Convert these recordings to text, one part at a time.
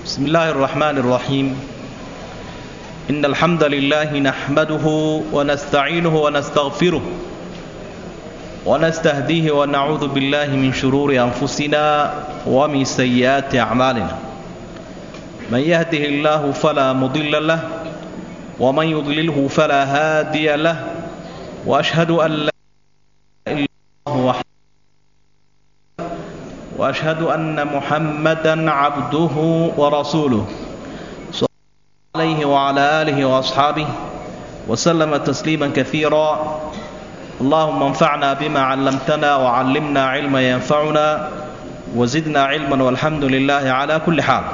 بسم الله الرحمن الرحيم إن الحمد لله نحمده ونستعينه ونستغفره ونستهديه ونعوذ بالله من شرور أنفسنا ومن سيئات أعمالنا من يهده الله فلا مضل له ومن يضلله فلا هادي له وأشهد أن لا إله إلا الله وحده واشهد ان محمدا عبده ورسوله صلى الله عليه وعلى اله واصحابه وسلم تسليما كثيرا اللهم انفعنا بما علمتنا وعلمنا علما ينفعنا وزدنا علما والحمد لله على كل حال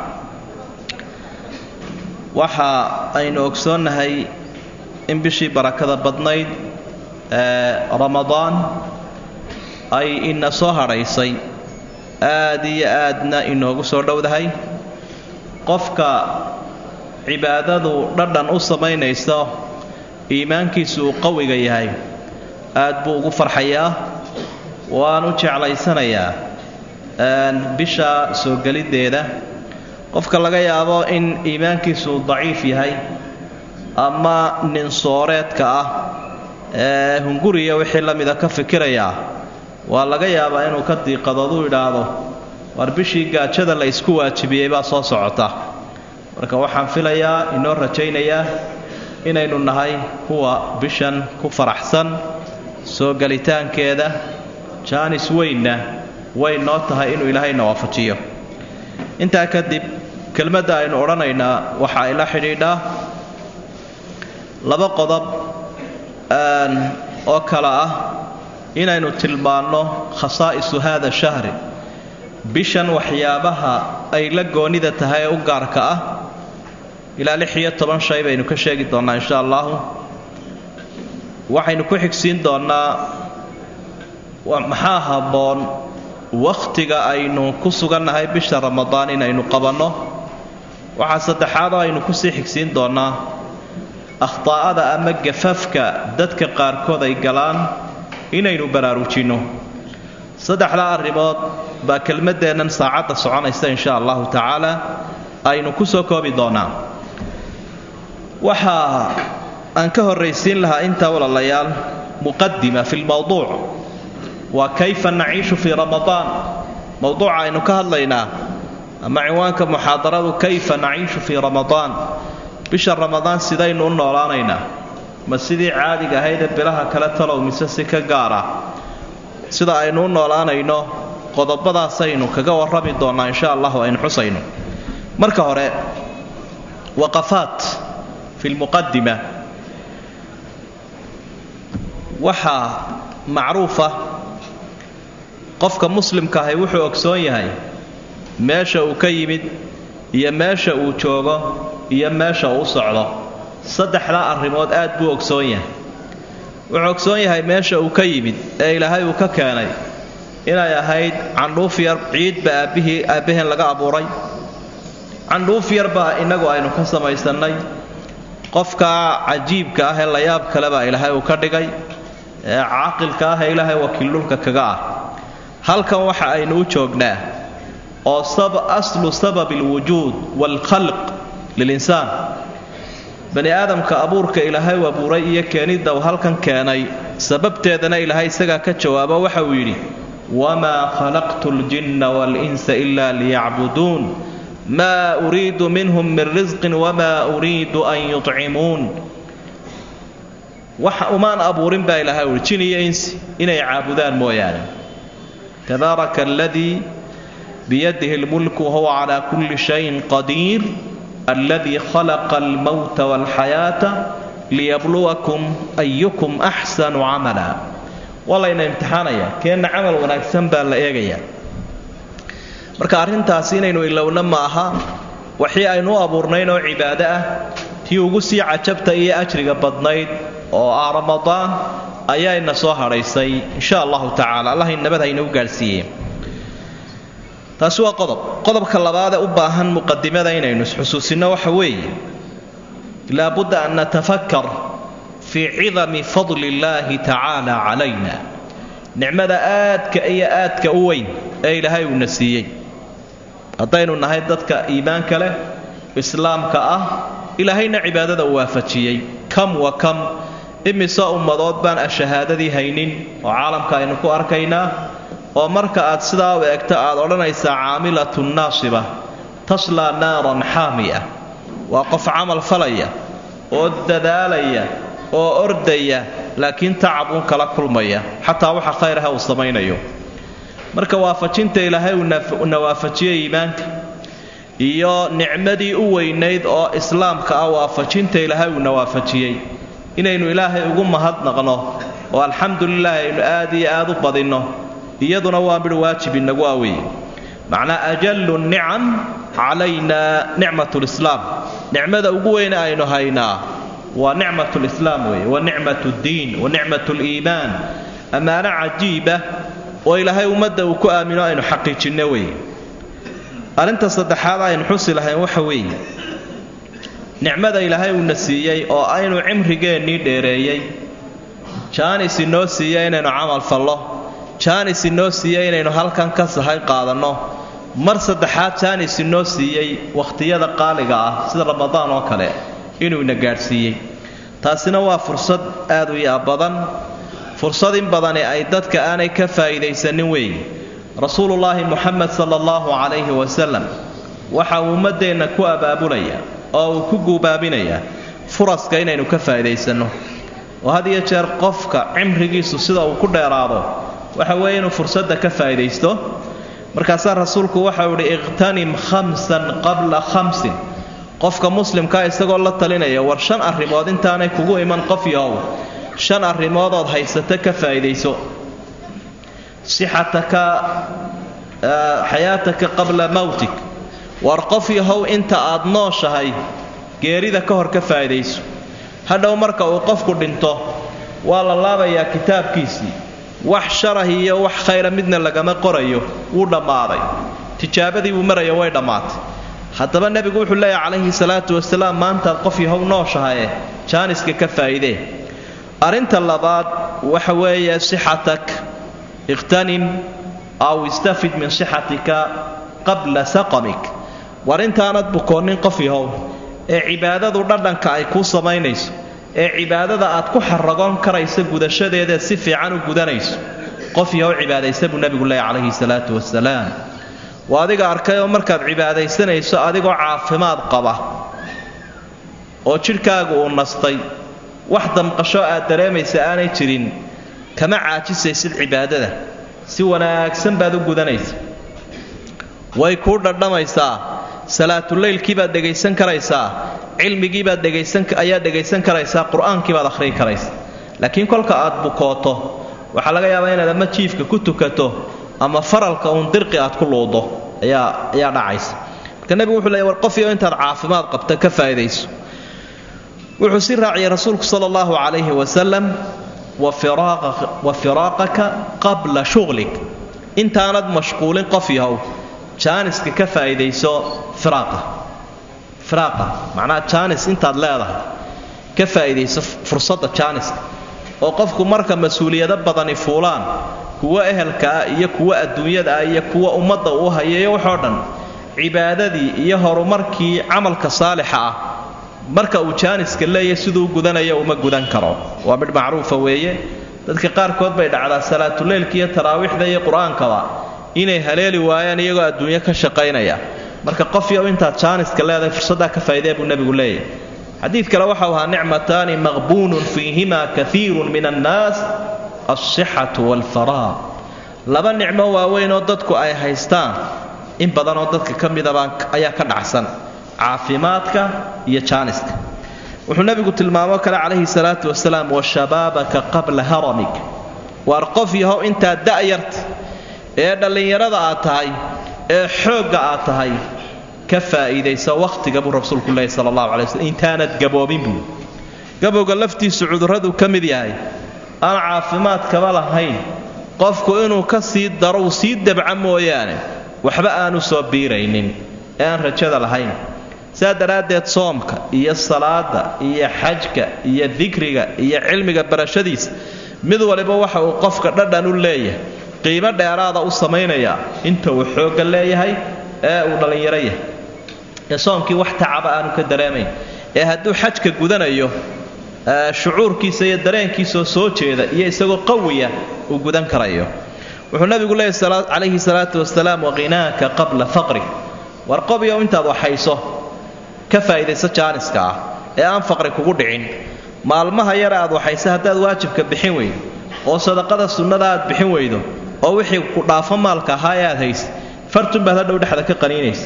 waxa aynu ogsoonnahay in bishii barakada badnayd ee ramadaan ay ina soo hadhaysay aad iyo aadna inoogu soo dhowdahay qofka cibaadadu dhadhan u samaynayso iimaankiisu uu qawiga yahay aad buu ugu farxayaa waanu jeclaysanayaa bisha soo geliddeeda qofka laga yaabo in iimaankiisu uu daciif yahay ama nin sooreedka ah ee hunguriya wixii la mida ka fikirayaa waa laga yaabaa inuu ka diiqadood u idhaahdo war bishii gaajada la isku waajibiyey baa soo socota marka waxaan filayaa inoo rajaynayaa inaynu nahay kuwa bishan ku faraxsan soo gelitaankeeda jaanis weynna way noo tahay inuu ilaahayna waafajiyo intaa kadib kelmadda aynu odhanaynaa waxa ay la xidhiidhaa laba qodob oo kale ah inaynu tilmaanno khasaa'isu haada shahri bishan waxyaabaha ay la goonida tahay ee u gaarka ah ilaa lix iyo toban shay baynu ka sheegi doonnaa insha allahu waxaynu ku xigsiin doonnaa maxaa habboon wakhtiga aynu ku sugannahay bisha ramadaan inaynu qabanno waxaa saddexaadoo aynu kusii xigsiin doonnaa akhtaa'ada ama gafafka dadka qaarkood ay galaan inaynu baraarujinno saddexdaa arrimood baa kelmaddeennan saacadda soconaysa insha allahu tacaala aynu ku soo koobi doonnaa waxaa aan ka horraysiin lahaa intaa walaalayaal muqadima fi lmowduuc waa kayfa naciishu fii ramadaan mowduuca aynu ka hadlaynaa ama cinwaanka muxaadaradu kayfa naciishu fii ramadaan bisha ramadaan sidaynu u noolaanaynaa ma sidii caadiga ahaydee bilaha kale talow mise si ka gaara sida aynu u noolaanayno qodobadaasaynu kaga warrami doonnaa insha allahu aynu xusayno marka hore waqafaat fi lmuqadima waxaa macruufa qofka muslimka ahay wuxuu ogsoon yahay meesha uu ka yimid iyo meesha uu joogo iyo meesha uu u socdo saddexdaa arrimood aad buu ogsoon yahay wuxuu ogsoon yahay meesha uu ka yimid ee ilaahay uu ka keenay inay ahayd candhuuf yar ciidba aabbihii aabbaheen laga abuuray candhuuf yarbaa innagu aynu ka samaysannay qofkaa cajiibka ah ee layaab kale baa ilaahay uu ka dhigay ee caaqilka ah ee ilaahay wakiildhulka kaga ah halkan waxa aynu u joognaa oo aslu sababi alwujuud waalkhalq lilinsaan bani aadamka abuurka ilaahay u abuuray iyo keenidda uu halkan keenay sababteedana ilaahay isagaa ka jawaabo waxa uu yidhi wamaa khalaqtu ljinna waalinsa ila liyacbuduun maa uriidu minhum min risqin wamaa uriidu an yuطcimuun wax umaan abuurin baa ilahay uhi jin iyo insi inay caabudaan mooyaane tabaaraka aladii biyadihi lmulku wahuwa calaa kulli shayin qadiir alladii khalaqa almowta walxayaata liyabluwakum ayukum axsanu camala waa layna imtixaanayaa keenna camal wanaagsan baa la eegayaa marka arrintaasi inaynu ilowna ma aha waxii aynu u abuurnayn oo cibaado ah tii ugu sii cajabta iyo ajriga badnayd oo ah ramadaan ayaa ina soo hadhaysay insha allahu tacaala allah nabad haynagu gaadhsiiye taasi waa qodob qodobka labaadee u baahan muqadimada inaynu isxusuusinno waxa weeye laabudda an natafakar fii cidami fadli illaahi tacaala calayna nicmada aadka iyo aadka u weyn ee ilaahay uuna siiyey haddaynu nahay dadka iimaanka leh islaamka ah ilaahayna cibaadada waafajiyey kam wa kam imise ummadood baan ashahaadadii haynin oo caalamka aynu ku arkaynaa oo marka aad sidaa u eegto aad odhanaysaa caamilatun naasiba taslaa naaran xaamiya waa qof camal falaya oo dadaalaya oo ordaya laakiin tacab uun kala kulmaya xataa waxa khayraha uu samaynayo marka waafajinta ilaahay uuna waafajiyey iimaanka iyo nicmadii u weynayd oo islaamka ah waafajinta ilaahay uuna waafajiyey inaynu ilaahay ugu mahadnaqno oo alxamdulilah aynu aad iyo aad u badinno iyaduna waa midh waajib inagu aweeye macnaa ajallu nicam calayna nicmat lislaam nicmada ugu weyne aynu haynaa waa nicmat lislaam weeye wa nicmat ddiin wa nicmat liimaan ammaano cajiiba oo ilaahay ummadda uu ku aamino aynu xaqiijinno weeye arrinta saddexaad aynu xusi lahayn waxa weeye nicmada ilaahay uuna siiyey oo aynu cimrigeennii dheereeyey jaanis inoo siiya inaynu camal fallo jaanis inoo siiya inaynu halkan ka sahay qaadanno mar saddexaad jaanis inoo siiyey wakhtiyada qaaliga ah sida ramadaan oo kale inuu ina gaadhsiiyey taasina waa fursad aad u yaa badan fursad in badani ay dadka aanay ka faa'iidaysanin weeye rasuulullaahi muxamed sala allahu calayhi wasalam waxa uu ummaddeenna ku abaabulaya oo uu ku guubaabinayaa furaska inaynu ka faa'iidaysanno oo had iyo jeer qofka cimrigiisu sida uu ku dheeraado waxa weeye inuu fursadda ka faa'iidaysto markaasaa rasuulku waxau idhi iqhtanim khamsan qabla khamsin qofka muslimkaa isagoo la talinaya war shan arrimood intaanay kugu iman qof yahow shan arrimoodood haysato ka faa'iidayso sixataka xayaataka qabla mawtik war qof yahow inta aad nooshahay geerida ka hor ka faa'iidayso hadhow marka uu qofku dhinto waa la laabayaa kitaabkiisii wax sharah iyo wax khayra midna lagama qorayo wuu dhammaaday tijaabadii buu maraya way dhammaatay haddaba nebigu wuxuu leeyahay calayhi salaatu wasalaam maantaad qof yahow nooshahaye jaaniska ka faa'iidee arrinta labaad waxa weeye sixatak ikhtanim aw istafid min sixatika qabla saqamik war intaanad bukoonnin qof yahow ee cibaadadu dhadhanka ay kuu samaynayso ee cibaadada aad ku xaragoon karaysa gudashadeeda si fiican u gudanayso qof yahow cibaadaysa buu nebigu leeyahy calayhi salaatu wasalaam waa adiga arkay oo markaad cibaadaysanayso adigoo caafimaad qaba oo jidhkaagu uu nastay wax damqasho aad dareemaysa aanay jirin kama caajisaysid cibaadada si wanaagsan baad u gudanaysa way kuu dhadhamaysaa salaatuleylkii baad dhegaysan karaysaa cilmigii baad dhegaysan ayaad dhegaysan karaysaa qur-aankii baad akhriyi karaysaa laakiin kolka aad bukooto waxaa laga yaabaa inaad ama jiifka ku tukato ama faralka uun dirqi aad ku luudo ayaa ayaa dhacaysa marka nebigu wuxuu leeya war qofyo intaad caafimaad qabta ka faa'iidayso wuxuu si raaciyay rasuulku sala allahu calayhi wasalam wa firaaqaka qabla shughlik intaanad mashquulin qof yahow jaaniska ka faa'iidayso firaaqa firaaqa macnaha jaanis intaad leedahay ka faa'iidayso fursadda jaaniska oo qofku marka mas-uuliyado badani fuulaan kuwa ehelka ah iyo kuwa adduunyada ah iyo kuwa ummadda uu hayeeyo waxoo dhan cibaadadii iyo horumarkii camalka saalixa ah marka uu jaaniska leeyahy siduu gudanayo uma gudan karo waa midh macruufa weeye dadka qaarkood bay dhacdaa salaatuleylka iyo taraawiixda iyo qur-aankaba inay haleeli waayaan iyagoo adduunyo ka shaqaynaya marka qof yow intaad jaaniska leedahay fursaddaa ka faa'iidee buu nebigu leeyahy xadiid kale waxau ahaa nicmataani maqbuunun fiihima kaiirun min annaas alsixatu waalfaraaq laba nicmo waaweyn oo dadku ay haystaan in badanoo dadka ka midaba ayaa ka dhacsan caafimaadka iyo jaaniska wuxuu nebigu tilmaamo kale calayhi salaatu wasalaam washabaabaka qabla haramik waar qof yahow intaad da'yarta ee dhallinyarada aad tahay ee xoogga aad tahay ka faa'iidaysa wakhtiga buu rasuulku leeyahy sala allahu alay waslm intaanad gaboobin buu gabowga laftiisu cudurraduu ka mid yahay aan caafimaadkaba lahayn qofku inuu ka sii daro uu sii dabca mooyaane waxba aanu soo biiraynin ee aan rajada lahayn saa daraaddeed soomka iyo salaada iyo xajka iyo dikriga iyo cilmiga barashadiisa mid waliba waxa uu qofka dhadhan u leeyahay qiimo dheeraada u samaynayaa inta uu xoogga leeyahay ee uu dhallinyaro yahay ee soomkii wax tacaba aanu ka dareemayn ee hadduu xajka gudanayo shucuurkiisa iyo dareenkiisaoo soo jeeda iyo isagoo qawiya uu gudan karayo wuxuu nabigu leeyahy calayhi salaatu wasalaam waqinaaka qabla faqri war qobyo intaad waxayso ka faa'iidayso jaaniska ah ee aan faqri kugu dhicin maalmaha yare aad waxayso haddaad waajibka bixin weydo oo sadaqada sunnada aad bixin weydo oo wixii ku dhaafo maalka ahaa ee aad haysa fartun baad hadhow dhexda ka qaniinaysa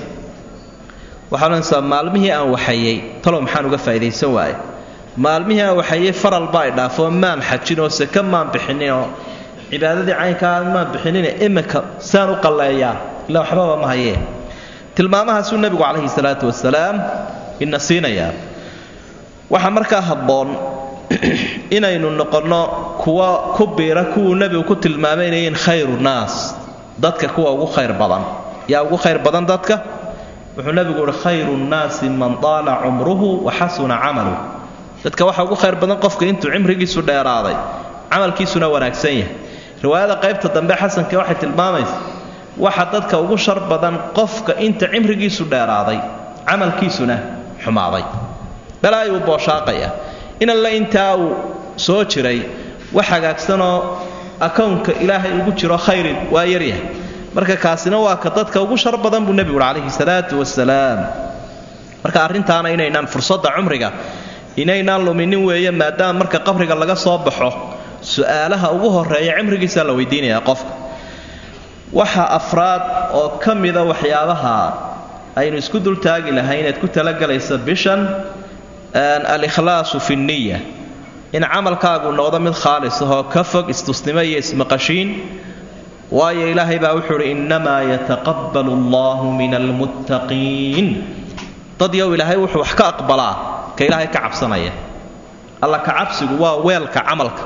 waxaa odhanaysaa maalmihii aan waxayey talow maxaan uga faa'iidaysan waaye maalmihii aan waxayey faral baa i dhaafoo maan xajin oo seke maan bixinin oo cibaadadii caynkaa maan bixinine iminka saan u qalleeyaa ilaa waxbaba ma hayee tilmaamahaasuu nebigu calayhi salaatu wasalaam ina siinayaa waxaa markaa habboon inaynu noqonno kuwa ku biira kuwuu nebigu ku tilmaamay inay yihiin khayru naas dadka kuwa ugu khayr badan yaa ugu khayr badan dadka wuxuu nebigu uhi khayru nnaasi man daala cumruhu wa xasuna camaluh dadka waxa ugu khayr badan qofka intuu cimrigiisu dheeraaday camalkiisuna wanaagsan yahay riwaayada qaybta dambe xasanka waxay tilmaamaysa waxa dadka ugu shar badan qofka inta cimrigiisu dheeraaday camalkiisuna xumaaday balaa ayuu booshaaqaya in alle intaa uu soo jiray wax hagaagsanoo akownka ilaahay ugu jiro khayrin waa yaryahay marka kaasina waa ka dadka ugu shar badan buu nebigu uhi calayhi salaatu wasalaam marka arrintaana inaynaan fursadda cumriga inaynaan luminin weeye maadaama marka qabriga laga soo baxo su-aalaha ugu horeeya cimrigiisaa la weydiinayaa qofka waxa afraad oo ka mida waxyaabaha aynu isku dultaagi lahay inaad ku talagalaysa bishan alikhlaasu fi nniya in camalkaagu noqdo mid khaalis ahoo ka fog istusnimo iyo ismaqashiin waayo ilaahay baa wuxuu uhi innamaa yataqabbalu allahu min almuttaqiin dad yow ilaahay wuxuu wax ka aqbalaa ka ilaahay ka cabsanaya alla ka cabsigu waa weelka camalka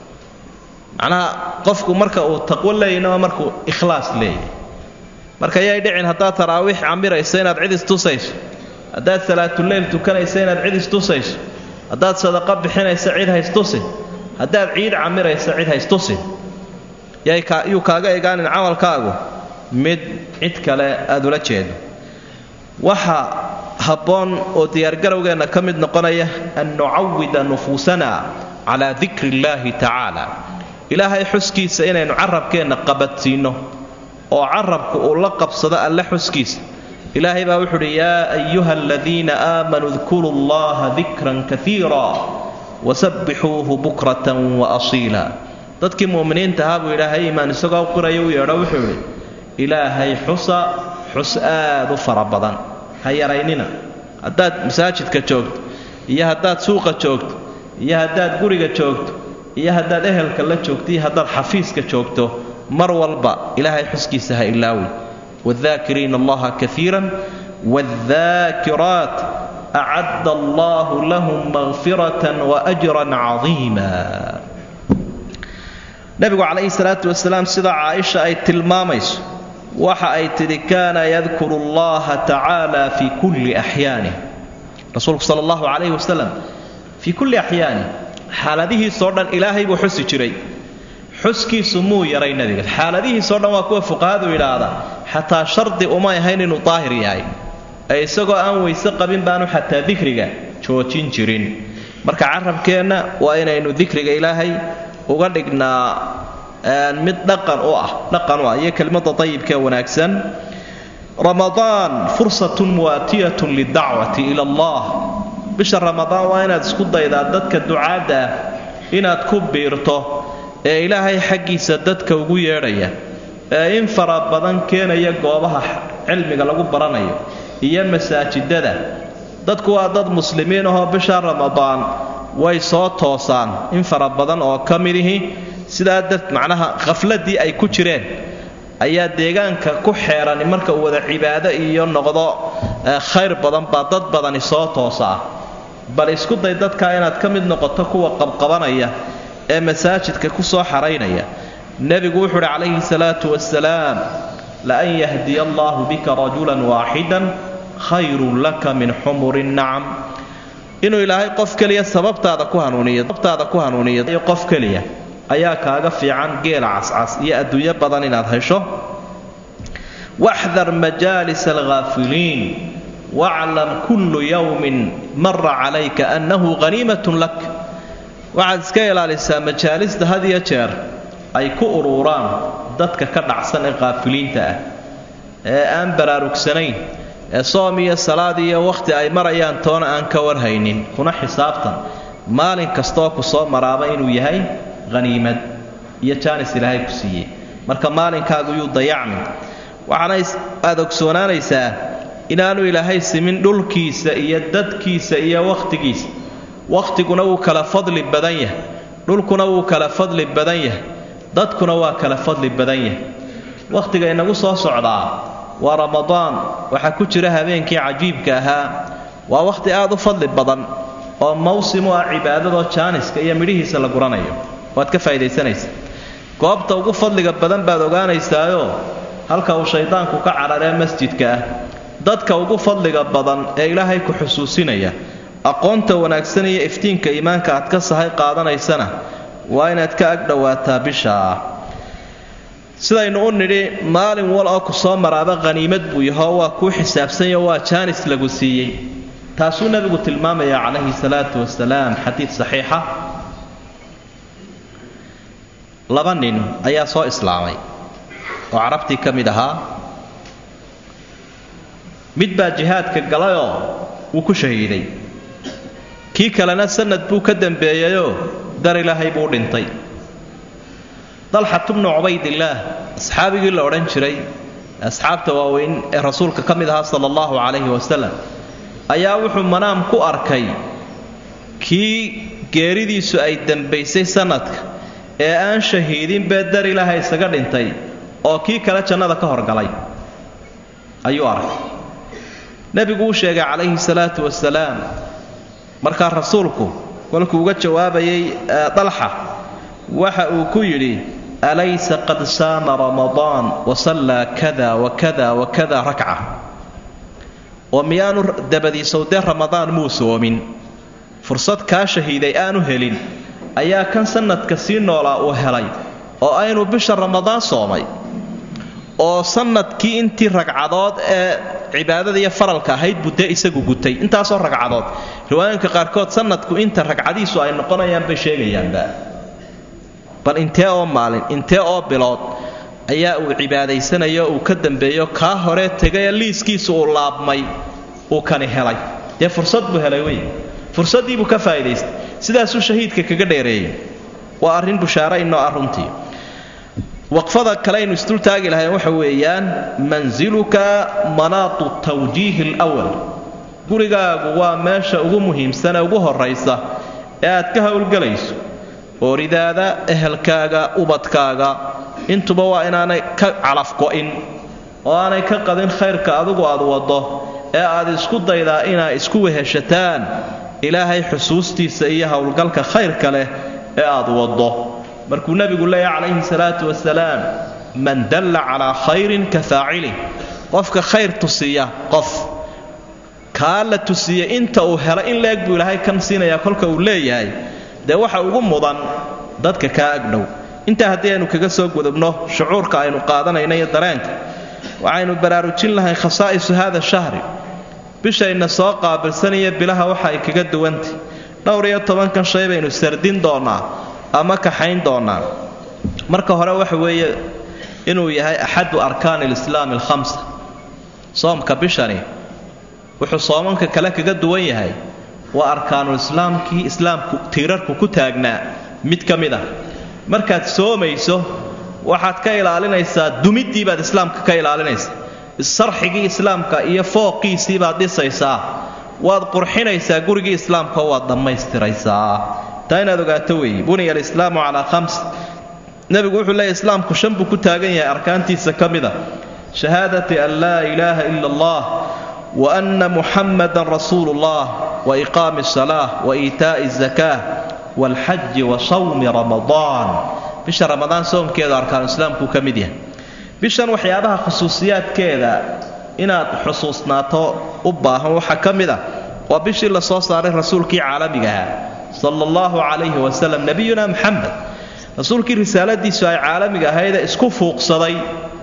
macnaha qofku marka uu taqwo leeyahna waa markuu ikhlaas leeyahy marka yay dhicin haddaad taraawiix camirayso inaad cid istusayso haddaad salaatuleyl tukanayso inaad cid istusayso haddaad sadaqo bixinayso cid haystusin haddaad ciid camirayso cid haystusin yuu kaaga egaanin camalkaagu mid cid kale aad ula jeedo waxa habboon oo diyaargarowgeenna ka mid noqonaya an nucawida nufuusana calaa dikri illaahi tacaala ilaahay xuskiisa inaynu carabkeenna qabadsiinno oo carabku uu la qabsado alle xuskiisa ilaahay baa wuxu uhi yaa ayuha aladiina aamanuu dkuruu allaha dikran kaiira wasabbixuuhu bukratan wa asiila dadkii mu'miniinta ahaa buu ilaahay iimaan isagoo qiraya u yeedho wuxuu idhi ilaahay xusa xus aad u fara badan ha yaraynina haddaad masaajidka joogto iyo haddaad suuqa joogto iyo haddaad guriga joogto iyo haddaad ehelka la joogto iyo haddaad xafiiska joogto mar walba ilaahay xuskiisa ha ilaawi wاdakiriina allaha kaiira wاdakiraat acadda allahu lahum makfiraة waأjra cadiima nebigu calayhi salaatu wasalaam sida caaisha ay tilmaamayso waxa ay tidhi kaana yadkuru allaha tacaala fii kulli axyaanih rasuulku sala allahu calayhi wasalam fii kulli axyaanih xaaladihiisoo dhan ilaahay buu xusi jiray xuskiisu muu yaray nebiga xaaladihiisoo dhan waa kuwa fuqahadu yidhaahda xataa shardi umay ahayn inuu daahir yahay ee isagoo aan weyse qabin baanu xataa dikriga joojin jirin marka carabkeenna waa inaynu dikriga ilaahay uga dhignaa mid dhaqan u ah dhaqan u ah iyo kelmadda dayibkee wanaagsan ramadaan fursatun muwaatiyatun lidacwati ila allah bisha ramadaan waa inaad isku daydaa dadka ducaadda ah inaad ku biirto ee ilaahay xaggiisa dadka ugu yeedhaya ee in fara badan keenaya goobaha cilmiga lagu baranayo iyo masaajidada dadku waa dad muslimiin ahoo bisha ramadaan way soo toosaan in fara badan oo ka midihi sidaa dad macnaha khafladii ay ku jireen ayaa deegaanka ku xeerani marka uu wada cibaado iyo noqdo khayr badan baa dad badani soo toosaa bal isku day dadkaa inaad ka mid noqoto kuwa qabqabanaya ee masaajidka ku soo xaraynaya nebigu wuxuu uhi calayhi salaatu wasalaam laan yahdiya allaahu bika rajulan waaxidan khayrun laka min xumuri nacam inuu ilaahay qof keliya sababtaada ku hanuuniyo sababtaada ku hanuuniyo qof keliya ayaa kaaga fiican geela cascas iyo adduunyo badan inaad hesho waxdar majaalis alghaafiliin waclam kullu yowmin mara calayka annahu haniimatun lak waxaad iska ilaalisaa majaalista had iyo jeer ay ku ururaan dadka ka dhacsan ee qaafiliinta ah ee aan baraarugsanayn ee soom iyo salaad iyo wakhti ay marayaan toona aan ka warhaynin kuna xisaabtan maalin kastooo ku soo maraaba inuu yahay haniimad iyo jaanis ilaahay ku siiyey marka maalinkaagu yuu dayacmin waxaana aad ogsoonaanaysaa inaanu ilaahay simin dhulkiisa iyo dadkiisa iyo wakhtigiisa wakhtiguna wuu kala fadli badan yahay dhulkuna wuu kala fadli badan yahay dadkuna waa kala fadli badan yahay wakhtiga inagu soo socdaa waa ramadaan waxaa ku jira habeenkii cajiibka ahaa waa wakhti aad u fadli badan oo mawsim u ah cibaadadoo jaaniska iyo midhihiisa la guranayo waad ka faa'idaysanaysa goobta ugu fadliga badan baad ogaanaysaayo halka uu shaydaanku ka cararee masjidka ah dadka ugu fadliga badan ee ilaahay ku xusuusinaya aqoonta wanaagsan iyo iftiinka iimaanka aad ka sahay qaadanaysana waa inaad ka ag dhowaataa bishaa sidaynu u nidhi maalin wal oo ku soo maraaba khaniimad buu yahoo waa kuu xisaabsanyo waa jaanis lagu siiyey taasuu nebigu tilmaamaya calayhi salaatu wasalaam xadiid saxiixa laba nin ayaa soo islaamay oo carabtii ka mid ahaa mid baa jihaadka galayoo wuu ku shahiiday kii kalena sanad buu ka dambeeyeyoo dar ilaahay buu dhintay dalxat bnu cubaydillaah asxaabigii la odhan jiray asxaabta waaweyn ee rasuulka ka mid ahaa sala allahu calayhi wasalam ayaa wuxuu manaam ku arkay kii geeridiisu ay dambaysay sanadka ee aan shahiidin bee dar ilaahay isaga dhintay oo kii kale jannada ka horgalay ayuu arkay nebigu uu sheegay calayhi salaatu wasalaam markaa rasuulku kolkuu uga jawaabayay dalxa waxa uu ku yidhi alaysa qad saama ramadaan wasallaa kada wakada wakada rakca oo miyaanu dabadiisow dee ramadaan muu soomin fursad kaa shahiiday aanu helin ayaa kan sanadka sii noolaa uu helay oo aynu bisha ramadaan soomay oo sanadkii intii ragcadood ee cibaadada iyo faralka ahayd buu dee isagu gutay intaasoo ragcadood riwaayooyinka qaarkood sanadku inta ragcadiisu ay noqonayaan bay sheegayaanba bal intee oo maalin intee oo bilood ayaa uu cibaadaysanayo uu ka dambeeyo kaa hore tegayee liiskiisu uu laabmay uu kani helay dee fursad buu helay wey fursaddiibuu ka faa'idaystay sidaasuu shahiidka kaga dheereeyey waa arrin bushaare inoo ah runtii waqfada kale aynu isdultaagi lahayn waxa weeyaan mansiluka manaatu tawjiihi alwal gurigaagu waa meesha ugu muhiimsanee ugu horraysa ee aad ka howlgelayso ooridaada ehelkaaga ubadkaaga intuba waa inaanay ka calafgo'in oo aanay ka qadin khayrka adigu aad waddo ee aad isku daydaa inaa isku weheshataan ilaahay xusuustiisa iyo howlgalka khayrka leh ee aad waddo markuu nebigu leeyahy calayhi salaatu wasalaam man dalla calaa khayrin ka faacilih qofka khayr tusiya qof kaa la tusiya inta uu helo in leeg buu ilaahay kan siinayaa kolka uu leeyahay dee waxa ugu mudan dadka kaa agdhow intaa haddii aynu kaga soo gudubno shucuurka aynu qaadanayno iyo dareenka waxaynu baraarujin lahay khasaa'isu hada shahri bishayna soo qaabilsanaya bilaha waxa ay kaga duwantay dhowr iyo tobankan shay baynu sardin doonnaa ama kaxayn doonnaa marka hore waxa weeye inuu yahay axadu arkaani alislaami alkhamsa soomka bishani wuxuu soomanka kale kaga duwan yahay waa arkaanulislaamkii islaamku tiirarku ku taagnaa mid ka mid ah markaad soomayso waxaad ka ilaalinaysaa dumiddii baad islaamka ka ilaalinaysaa sarxigii islaamka iyo fooqiisii baad dhisaysaa waad qurxinaysaa gurigii islaamka waad dhammaystiraysaa taa inaad ogaato weeye buniya alislaamu calaa khams nebigu wuxuu leeyahy islaamku shan buu ku taagan yahay arkaantiisa ka mid a shahaadati an laa ilaaha ila allah wa anna muxammadan rasuulu ullah wa iqaami asalaa wa iitaa'i azakaa waalxaji wa sawmi ramadaan bisha ramadaan soomkeeda arkaanuislaamkuu ka mid yahay bishan waxyaabaha khusuusiyaadkeeda inaad xusuusnaato u baahan waxaa ka mid a waa bishii la soo saaray rasuulkii caalamiga ahaa sala allahu calayhi wasalam nebiyuna maxamed rasuulkii risaaladiisu ay caalamiga ahaydee isku fuuqsaday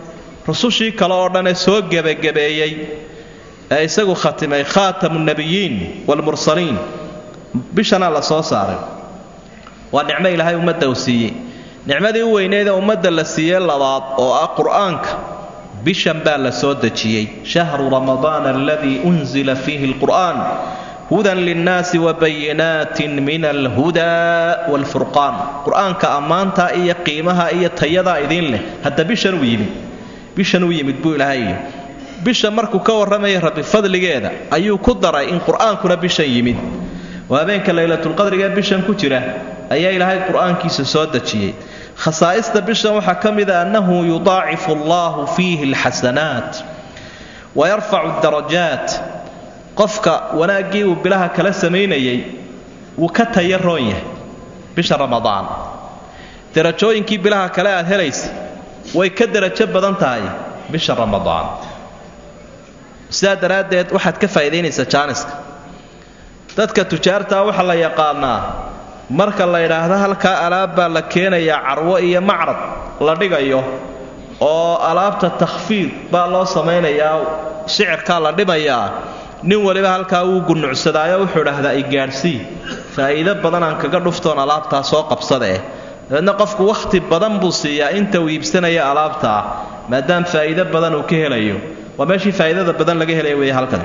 rusushii kale oo dhan ee soo gebagabeeyey ee isagu khatimay khaatamu nabiyiin waalmursaliin bishana la soo saaray waa nicmo ilaahay ummadda uu siiyey nicmadii u weyneed ee ummadda la siiyey labaad oo ah qur-aanka bishan baa la soo dejiyey shahru ramadaana aladii unzila fiihi alqur'aan hudan linnaasi wabayinaatin min alhudaa waalfurqaan qur-aanka ammaanta iyo qiimaha iyo tayadaa idiin leh hadda bishan uu yimid bishan uu yimid buu ilaahay yidhi bisha markuu ka warramaya rabbi fadligeeda ayuu ku daray in qur-aankuna bishan yimid oo habeenka laylatulqadriga bishan ku jira ayaa ilaahay qur-aankiisa soo dejiyey khasaa'ista bishan waxaa ka mida annahu yudaacifu allahu fiihi alxasanaat wayarfacu darajaat qofka wanaaggii uu bilaha kala samaynayay wuu ka tayaroon yahay bisha ramadaan darajooyinkii bilaha kale aad helaysa way ka darajo badan tahay bisha ramadaan sidaa daraaddeed waxaad ka faa'idaynaysaa jaaniska dadka tujaartaa waxaa la yaqaanaa marka la yidhaahdo halkaa alaab baa la keenayaa carwo iyo macrad la dhigayo oo alaabta takhfiid baa loo samaynayaa sicirkaa la dhimayaa nin waliba halkaa wuu gunucsadaayo wuxuu idhaahdaa i gaadhsii faa'iido badan aan kaga dhuftoon alaabtaa soo qabsadaeh dabeedna qofku wakhti badan buu siiyaa inta uu iibsanaya alaabtaa maadaam faa'iido badan uu ka helayo waa meeshii faa'iidada badan laga helaya weeye halkan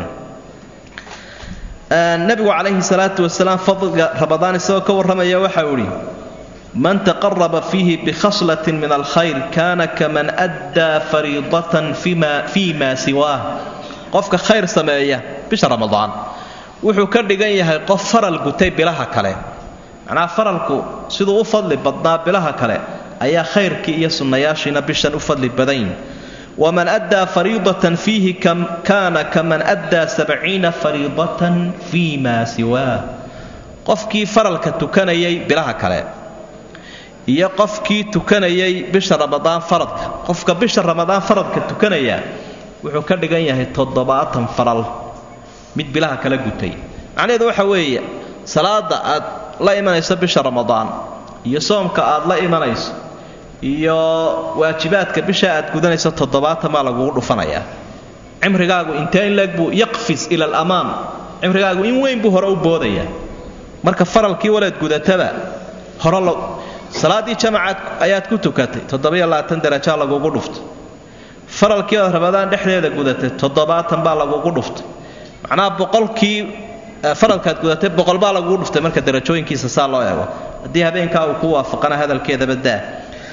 nabigu calayhi salaatu wasalaam fadliga ramadaan isagoo ka warramaya waxa uu idhi man taqaraba fiihi bikhaslatin min alkhayr kana kaman addaa fariidatan fii ma siwaah qofka khayr sameeya bisha ramadaan wuxuu ka dhigan yahay qof faral gutay bilaha kale macnaha faralku siduu u fadli badnaa bilaha kale ayaa khayrkii iyo sunnayaashiina bishan u fadli badanyihin waman addaa fariidatan fiihi kaana kaman addaa sabciina fariidatan fii maa siwaah qofkii faralka tukanayay bilaha kale iyo qofkii tukanayay bisha ramadaan faradka qofka bisha ramadaan faradka tukanaya wuxuu ka dhigan yahay toddobaatan faral mid bilaha kala gutay macnaheedu waxa weeye salaada aad la imanayso bisha ramadaan iyo soomka aad la imanayso iyo waajibaadka bisha aad gudanayso toddobaatan baa lagugu dhufanayaa cimrigaagu intee in leeg buu yaqfis ila alamaam cimrigaagu in weyn buu hore u boodayaa marka faralkii waleed gudataba hore lo salaaddii jamacaad ayaad ku tukatay toddobiyo labaatan darajaa lagugu dhuftay faralkii ood ramadaan dhexdeeda gudatay toddobaatan baa lagugu dhuftay macnaha boqolkii faralkaad gudatay boqol baa lagugu dhuftay marka darajooyinkiisa saa loo eego haddii habeenkaa uu ku waafaqana hadalkeedaba daa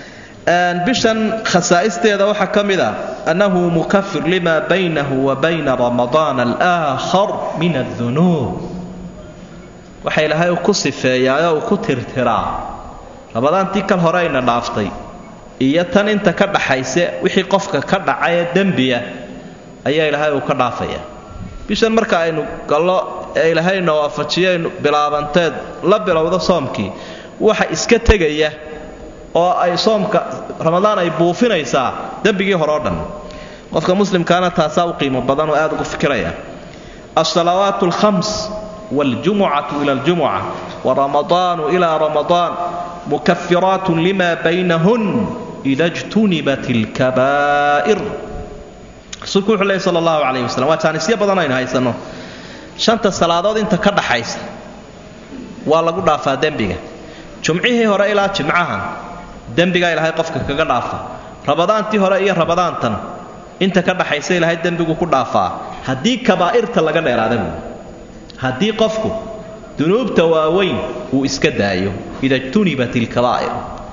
bishan khasaa'isteeda waxaa ka mid a annahu mukafir lima baynahu wa bayna ramadaan alaakhar min adunuub waxa ilaahay uu ku sifeeyaa oo uu ku tirtiraa ramadaantii kal hore ayna dhaaftay iyo tan inta ka dhaxayse wixii qofka ka dhaca ee dembiya ayaa ilaahay uu ka dhaafaya bishan marka aynu gallo ee ilaahayna waafajiyaynu bilaabanteed la bilowdo soomkii waxa iska tegaya oo ay soomka ramadaan ay buufinaysaa dembigii hore o dhan qofka muslimkaana taasaa u qiimo badan oo aad ugu fikiraya alsalawaat alkhams waljumucatu ila aljumuca waramadaanu ila ramadaan mukafiraat lima baynahun ida jtunibat alkabaa'ir rasuulku wuxuu leey sala allahu calayh wasalam waa jaanisyo badan aynu haysanno shanta salaadood inta ka dhaxaysa waa lagu dhaafaa dembiga jumcihii hore ilaa jimcahan dembigaa ilaahay qofka kaga dhaafa ramadaantii hore iyo ramadaantan inta ka dhaxaysa ilaahay dembigu ku dhaafaa haddii kabaa'irta laga dheeraada buui haddii qofku dunuubta waaweyn uu iska daayo ida jtunibat ilkabaa'ir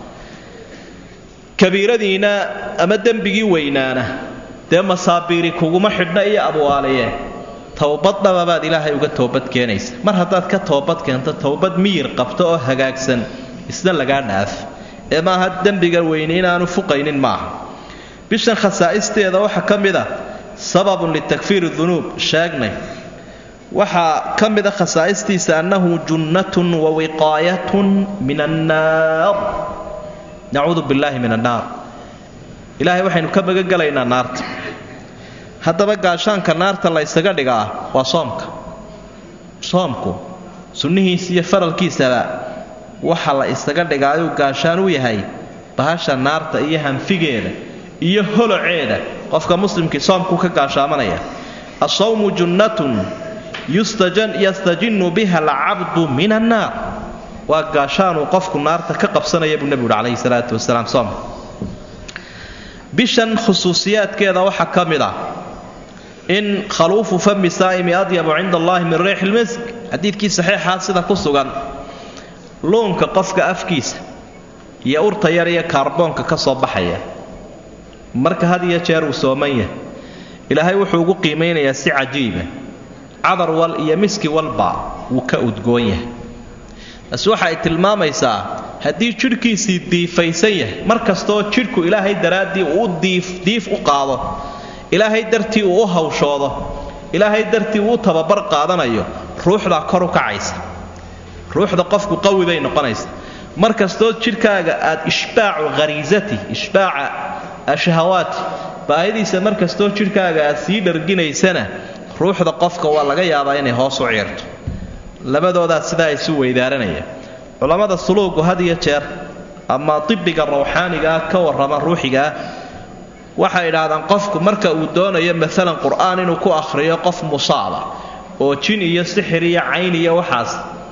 kabiiradiina ama dembigii weynaana dee masaabiiri kuguma xidhna iyo abwaaliye towbad dhababaad ilaahay uga toobad keenaysa mar haddaad ka toobad keento towbad miyir qabto oo hagaagsan isna lagaa dhaaf ee maaha dembiga weyne inaanu fuqaynin maaha bishan khasaa'isteeda waxaa ka mid a sababun litakfiiri dunuub sheegnay waxaa ka mid a khasaa'istiisa annahu junnatun wa wiqaayatun min annaar nacuudu billaahi min annaar ilaahay waxaynu ka magangelaynaa naarta haddaba gaashaanka naarta la ysaga dhigaa waa soomka soomku sunnihiisa iyo faralkiisaba waxa la isaga dhigaayuu gaashaan u yahay bahasha naarta iyo hanfigeeda iyo holoceeda qofka muslimkii soomkuu ka gaashaamanaya asawmu junnatun yastajinnu biha alcabdu min annaar waa gaashaanuu qofku naarta ka qabsanaya buu nebigu uhi calayhi salaatu wasalaam soomka bishan khusuusiyaadkeeda waxaa ka mid ah in khaluufu fami saa'imi adyabu cinda allahi min riixi lmisk xadiidkii saxiixaa sida ku sugan luunka qofka afkiisa iyo urta yar iyo kaarboonka ka soo baxaya marka had iyo jeer uu sooman yahay ilaahay wuxuu ugu qiimaynayaa si cajiiba cadar wal iyo miski walba wuu ka udgoon yahay taasi waxa ay tilmaamaysaa haddii jidhkiisii diifaysan yahay mar kastoo jidhku ilaahay daraaddii uu diif u qaado ilaahay dartii uu u hawshoodo ilaahay dartii uu u tababar qaadanayo ruuxdaa kor u kacaysa ruuxda qofku qawi bay noqonaysa mar kastoo jidhkaaga aad ishbaacu khariisati ishbaaca ashahawaati baahidiisa mar kastoo jidhkaaga aad sii dharginaysana ruuxda qofka waa laga yaabaa inay hoos u ciirto labadoodaa sidaa isu weydaaranaya culammada suluugu had iyo jeer ama dibiga rawxaanigaah ka warrama ruuxigaah waxay idhaahdaan qofku marka uu doonayo maalan qur-aan inuu ku akhriyo qof musaaba oo jin iyo sixir iyo cayn iyo waxaas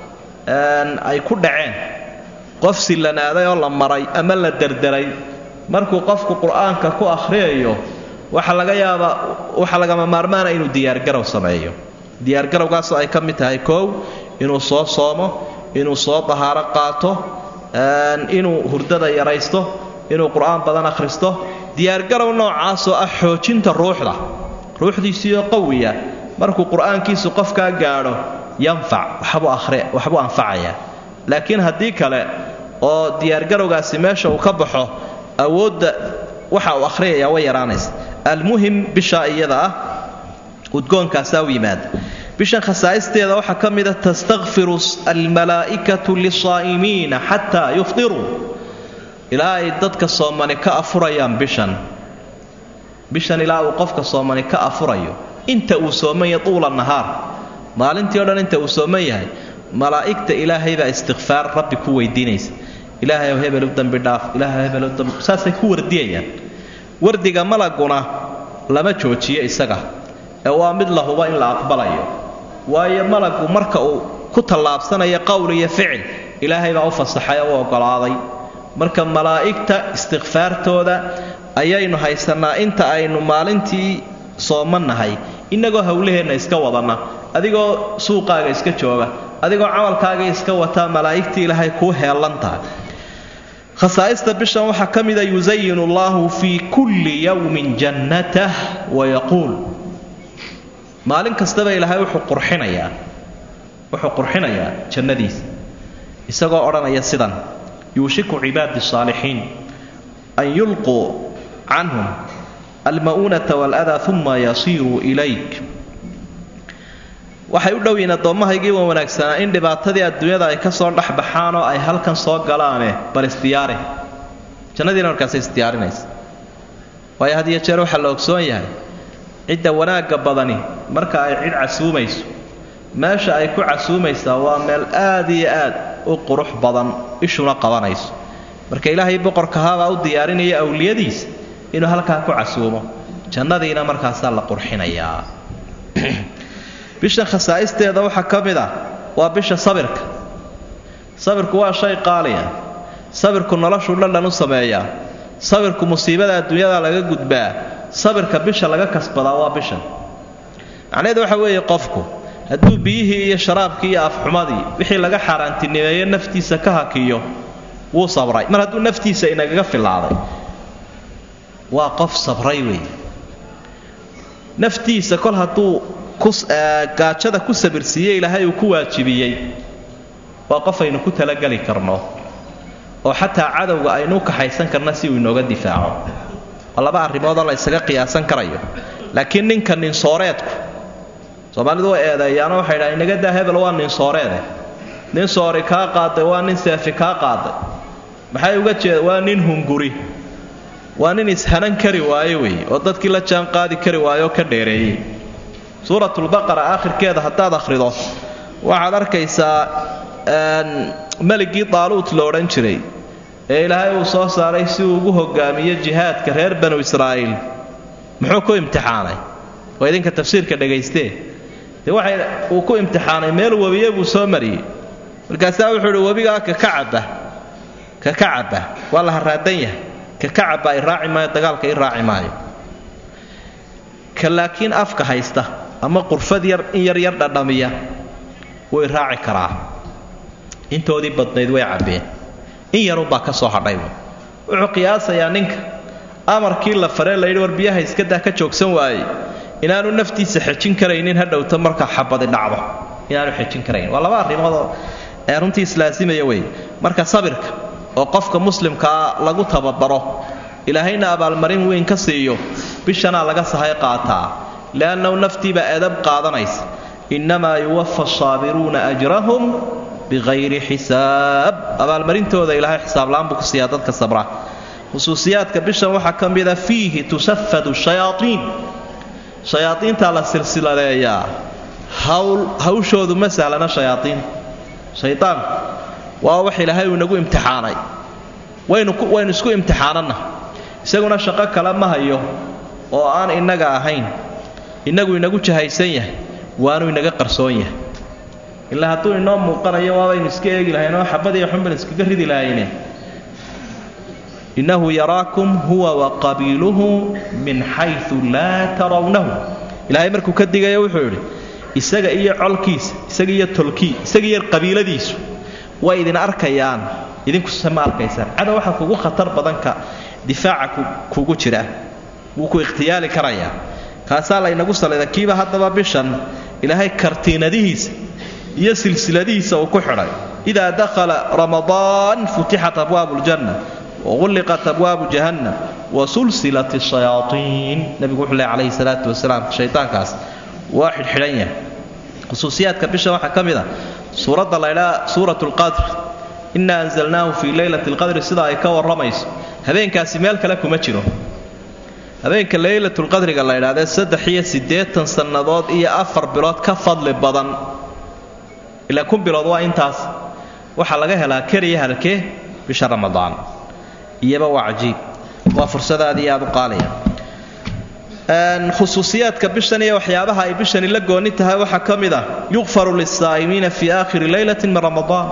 ay ku dhaceen qof sillanaaday oo la maray ama la derderay markuu qofku qur-aanka ku akhriyayo waxa laga yaabaa waxa lagama maarmaana inuu diyaargarow sameeyo diyaargarowgaasoo ay ka mid tahay koow inuu soo soomo inuu soo dahaaro qaato inuu hurdada yaraysto inuu qur-aan badan akhristo diyaargarow noocaasoo ah xoojinta ruuxda ruuxdiisiioo qawiya markuu qur-aankiisu qofkaa gaadho yanfac waxbuu anfacayaa laakiin haddii kale oo diyaargarowgaasi meesha uu ka baxo awoodda waxa uu akhriyayaa way yaraanaysa almuhim bishaa iyada ah udgoonkaasaa u yimaada bishan khasaa'isteeda waxaa ka mida tastakfiru almalaa'ikatu lisaa'imiina xataa yufdiruu ilaa ay dadka soomani ka afurayaan bishan bishan ilaa uu qofka soomani ka afurayo inta uu sooman yahay tuula nahaar maalintii o dhan inta uu sooman yahay malaa'igta ilaahay baa istikfaar rabbi ku weydiinaysa ilaahay hebelu dambi dhaaf ilaahay hebelu dambi saasay ku wardiyayaan wardiga malaguna lama joojiyo isaga ee waa mid la hubo in la aqbalayo waayo malagu marka uu ku tallaabsanayo qowl iyo ficil ilaahay baa u fasaxay oo u oggolaaday marka malaa'igta istikfaartooda ayaynu haysannaa inta aynu maalintii soomannahay innagoo howlaheenna iska wadanna adigoo suuqaaga iska jooga adigoo camalkaaga iska wataa malaa'igtii ilaahay kuu heellan tahay khasaa'ista bishan waxaa ka mida yusayinu allahu fii kulli yowmin jannatah wayaquul maalin kastaba ilaahay wuxuu qurxinayaa wuxuu qurxinayaa jannadiisa isagoo odhanaya sidan yuushiku cibaadi saalixiin an yulquu canhum alma'uunata waaladaa uma yasiiruu ilayk waxay u dhow yihiin addoommahaygii wa wanaagsanaa in dhibaatadii adduunyada ay ka soo dhex baxaan oo ay halkan soo galaane bal isdiyaari jannadiina markaasay isdiyaarinaysa waayo had iyo jeer waxaa la ogsoon yahay cidda wanaagga badani marka ay cid casuumayso meesha ay ku casuumaysaa waa meel aad iyo aad u qurux badan ishuna qabanayso marka ilaahay boqorkahaabaa u diyaarinaya awliyadiisa inuu halkaa ku casuumo jannadiina markaasaa la qurxinayaa bisha khasaa'isteeda waxaa ka mid ah waa bisha sabirka sabirku waa shay qaaliya sabirku noloshuu dhandhan u sameeyaa sabirku musiibada adduunyada laga gudbaa sabirka bisha laga kasbadaa waa bishan macnaheedu waxa weeye qofku hadduu biyihii iyo sharaabkii iyo afxumadii wixii laga xaaraantinimeeyo naftiisa ka hakiyo wuu sabray mar hadduu naftiisa inagaga filaaday waa qof sabray weeye naftiisa kol hadduu gaajada ku sabirsiiye ilaahay uu ku waajibiyey waa qof aynu ku talageli karno oo xataa cadowga aynu u kaxaysan karna si uu inooga difaaco waa laba arrimoodoo la ysaga qiyaasan karayo laakiin ninka ninsooreedku soomaalidu way eedeeyaano waxay dhaha inaga daa hebel waa ninsooreede nin soori kaa qaaday waa nin seefi kaa qaaday maxay uga jeeda waa nin hunguri waa nin ishanan kari waayo weeye oo dadkii la jaan qaadi kari waayo oo ka dheereeyey suuratulbaqara aakhirkeeda haddaad akhrido waxaad arkaysaa meligii daaluut lo odhan jiray ee ilaahay uu soo saaray si uu ugu hogaamiyo jihaadka reer banu israa'iil muxuu ku imtixaanay waa idinka tafsiirka dhagaystee dee waxay uu ku imtixaanay meel webiye buu soo mariyey markaasaa wuxuu idhi webigaa ka ka cabba ka ka cabba waa la haraadan yahay ka ka cabba i raaci maayo dagaalka i raaci maayo ka laakiin afka haysta ama qurfad yar in yar yar dhadhamiya way raaci karaa intoodii badnayd way cabbeen in yarunbaa ka soo hadhay wuxuu qiyaasayaa ninka amarkii la faree layidhi war biyaha iskadaa ka joogsan waayey inaanu naftiisa xejin karaynin hadhowta marka xabadi dhacdo inaanu xejin karayn waa laba arrimoodoo ee runtii islaasimaya wey marka sabirka oo qofka muslimkaa lagu tababaro ilaahayna abaalmarin weyn ka siiyo bishanaa laga sahay qaataa liannahu naftiibaa edab qaadanaysa innamaa yuwafa asaabiruuna ajrahum biqayri xisaab abaalmarintooda ilaahay xisaabla-aan buu ku siiyaa dadka sabra khusuusiyaadka bishan waxaa ka mida fiihi tusafadu shayaaiin shayaaiintaa la silsiladeeyaa hawl hawshoodu ma sahlana shayaaiin shaydaanku waa wax ilaahay uu inagu imtixaanay waynu waynu isku imtixaananna isaguna shaqo kale ma hayo oo aan innaga ahayn innagu inagu jahaysan yahay waanu inaga qarsoon yahay ilaa hadduu inoo muuqanayo waabaynu iska eegi lahayn oo xabadiiyo xunban iskaga ridi lahayne innahu yaraakum huwa waqabiiluhu min xayu laa tarawnahu ilaahay markuu ka digayo wuxuu yidhi isaga iyo colkiisa isaga iyo tolkii isaga iyo qabiiladiisu way idin arkayaan idinkuse ma arkaysaan cadow waxaa kugu khatar badanka difaaca kugu jira wuu ku ikhtiyaali karayaa kaasaa laynagu salida kiiba haddaba bishan ilaahay kartiinadihiisa iyo silsiladihiisa uu ku xidhay idaa dakhala ramadaan futixat abwaabu ljanna wagulliqat abwaabu jahannam wasulsilat shayaaiin nabigu wuxuu leh calayhi salaatu wasalaam shaydaankaas waa xidhxidhan yahay khusuusiyaadka bishan waxaa ka mid a suuradda laydhaa suurat lqadr inna anzalnaahu fii leylati lqadri sida ay ka warramayso habeenkaasi meel kale kuma jiro habeenka leylatulqadriga la ydhahdee saddex iyo siddeetan sannadood iyo afar bilood ka fadli badan ilaa kun bilood waa intaas waxaa laga helaa keliya halkee bisha ramadaan iyaba waa cajiib waa fursadaad iyo aad u qaalaya khusuusiyaadka bishan iyo waxyaabaha ay bishani la gooni tahay waxaa ka mid ah yuqfaru lisaa'imiina fii aakhiri leylati min ramadaan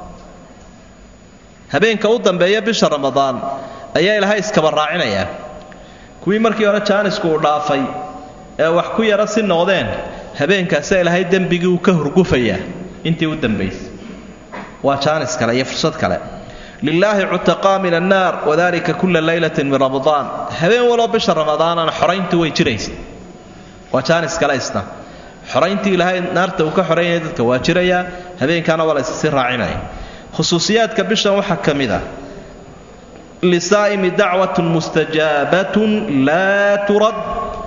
habeenka u dambeeya bisha ramadaan ayaa ilaahay iskaba raacinayaa kuwii markii hore jaanisku uu dhaafay ee wax ku yara si noqdeen habeenkaasa ilaahay dembigii uu ka hurgufayaa intii u dambaysay waa jaanis kale iyo fursad kale lilaahi cutaqaa min annaar wadalika kula leylatin min ramadaan habeen waloo bisha ramadaanana xorayntu way jiraysa waa jaanis kale isna xorayntii ilaahay naarta uu ka xoraynaya dadka waa jirayaa habeenkaana waa la issii raacinaya khusuusiyaadka bishan waxaa ka mid ah lisaa'imi dacwatun mustajaabatun laa turad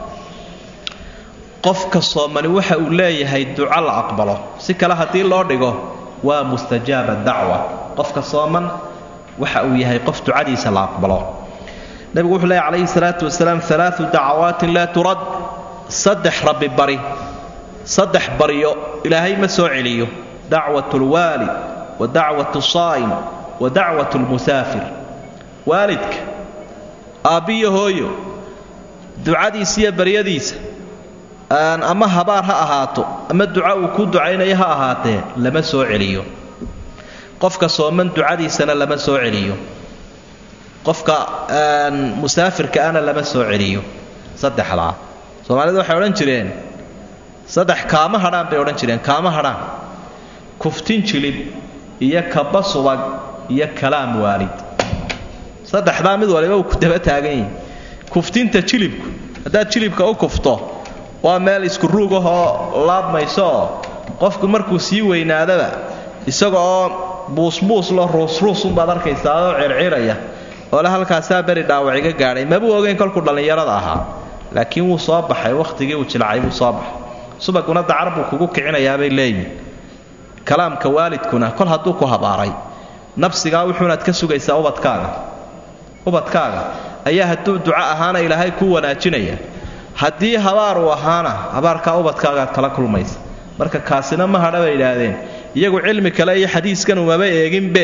qofka soomani waxa uu leeyahay duco la aqbalo si kale haddii loo dhigo waa mustajaaba dacwa qofka sooman waxa uu yahay qof ducadiisa la aqbalo nebigu wuxuu leeyahy calayhi salaatu wasalaam alaau dacawaatin laa turad saddex rabbi bari saddex baryo ilaahay ma soo celiyo dacwat lwaalid wa dacwat saa'im wa dacwat lmusaafir waalidka aabbiyo hooyo ducadiisa iyo baryadiisa ama habaar ha ahaato ama duca uu ku ducaynayo ha ahaatee lama soo celiyo qofka sooman ducadiisana lama soo celiyo qofka musaafirka ana lama soo celiyo saddexdaa soomaalidu waxay odhan jireen saddex kaama hadhaan bay odhan jireen kaama hadhaan kuftin jilib iyo kaba subag iyo kalaam waalid saddexdaa mid waliba uu ku daba taagan yahi kuftinta jilibku haddaad jilibka u kufto waa meel isku ruug ahoo laabmaysooo qofku markuu sii weynaadaba isaga oo buusbuus lo ruusruusunbaad arkaysaa oo circiraya oole halkaasaa beri dhaawac iga gaadhay mabuu ogeyn kolkuu dhallinyarada ahaa laakiin wuu soo baxay wakhtigii uu jilcay buu soo baxay subaguna dacar buu kugu kicinayaabay leeyihin kalaamka waalidkuna kol hadduu ku habaaray nafsigaa wuxuunaad ka sugaysaa ubadkaaga ubadkaaga ayaa hadduu duco ahaana ilaahay kuu wanaajinaya haddii habaar uu ahaana habaarkaa ubadkaagaad kala kulmaysa marka kaasina ma hadha bay idhaahdeen iyagu cilmi kale iyo xadiiskan umaba eeginbe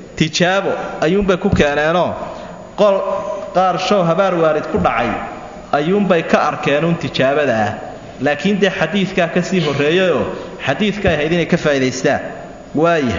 tijaabo ayuunbay ku keeneenoo qol qaar show habaar waalid ku dhacay ayuunbay ka arkeen uun tijaabada ah laakiin dee xadiidkaa ka sii horreeyayoo xadiidka ahayd inay ka faa'idaystaan waaya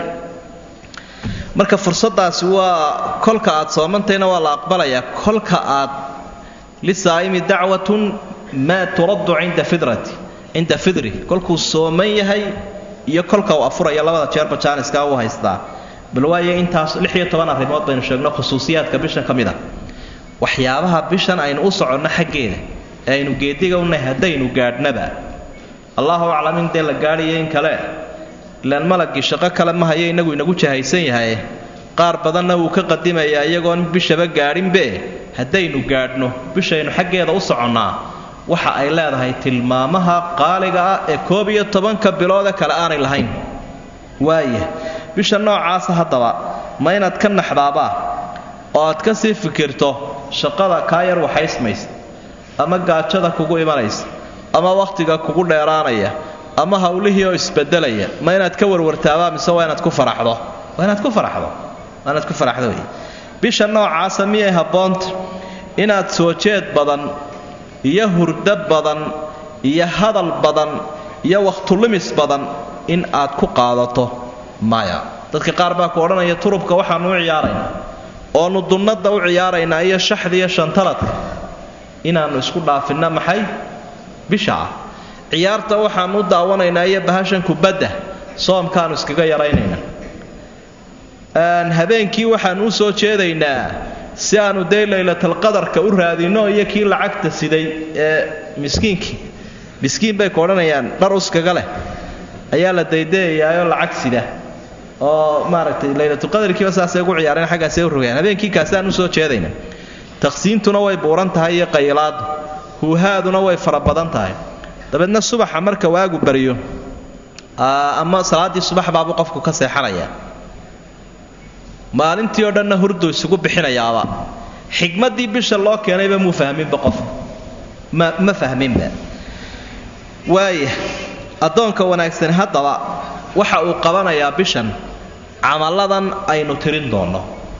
marka fursaddaasi waa kolka aad soomantayna waa la aqbalayaa kolka aad lisaa'imi dacwatun maa turaddu cinda fidrati cinda fidri kolkuu sooman yahay iyo kolka uu afuraya labada jeerba jaaniska uu haystaa bal waayo intaas lix iyo toban arrimood baynu sheegno khusuusiyaadka bishan ka mid a waxyaabaha bishan aynu u soconno xaggeeda ee aynu geediga unahay haddaynu gaadhnaba allahu aclam in dee la gaadhayo in kale ilaan malagii shaqo kale ma hayo inagu inagu jahaysan yahay qaar badanna wuu ka qadimayaa iyagoon bishaba gaadhinbe haddaynu gaadhno bishaynu xaggeeda u soconnaa waxa ay leedahay tilmaamaha qaaliga ah ee koob iyo tobanka biloode kale aanay lahayn waaya bisha noocaasa haddaba ma inaad ka naxdaabaa oo aad ka sii fikirto shaqada kaa yar waxaysmaysa ama gaajada kugu imanaysa ama wakhtiga kugu dheeraanaya ama hawlihii oo isbedelaya ma inaad ka warwartaabaa mise waa inaad ku faraxdo waa inaad ku faraxdo waa inaad ku faraxdo wey bisha noocaasa miyay habboonta inaad soo jeed badan iyo hurdo badan iyo hadal badan iyo wakhtulimis badan in aad ku qaadato maya dadka qaar baa ku odhanaya turubka waxaanu u ciyaaraynaa oonu dunnada u ciyaaraynaa iyo shaxda iyo shantaladka inaannu isku dhaafinna maxay bisha ah ciyaarta waxaanu u daawanaynaa iyo bahashan kubadda soomkaanu iskaga yaraynaynaa habeenkii waxaanu u soo jeedaynaa si aanu dee laylatalqadarka u raadinno iyo kii lacagta siday ee miskiinkii miskiin bay ku odhanayaan dhar uskaga leh ayaa la daydayayaayoo lacag sida oo maaragtay laylatulqadarkiiba saasay ugu ciyaareen xaggaasay u rogayaan habeenkii kaasaan u soo jeedayna taqsiintuna way buuran tahay iyo qaylaadu huuhaaduna way fara badan tahay dabeedna subaxa marka waagu baryo ama salaaddii subax baabuu qofku ka seexanaya maalintii oo dhanna hurdu isugu bixinayaaba xikmaddii bisha loo keenayba muu fahminba qofku ma ma fahminba waaya addoonka wanaagsani haddaba waxa uu qabanayaa bishan camalladan aynu tirin doonno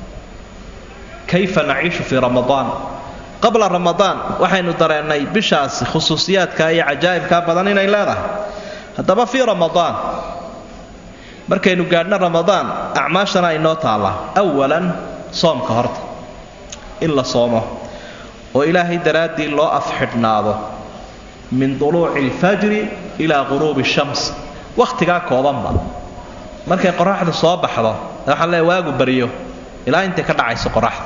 kayfa naciishu fii ramadaan qabla ramadaan waxaynu dareennay bishaasi khusuusiyaadka iyo cajaa'ibkaa badan inay leedahay haddaba fii ramadaan markaynu gaadhno ramadaan acmaashana aynoo taallaa awalan soomka horta in la soomo oo ilaahay daraaddii loo afxidhnaado min duluuci alfajri ilaa quruubi shams wakhtigaa koobanba markay qoraxdu soo baxdo waxaan leeay waagu baryo ilaa intay ka dhacayso qoraxda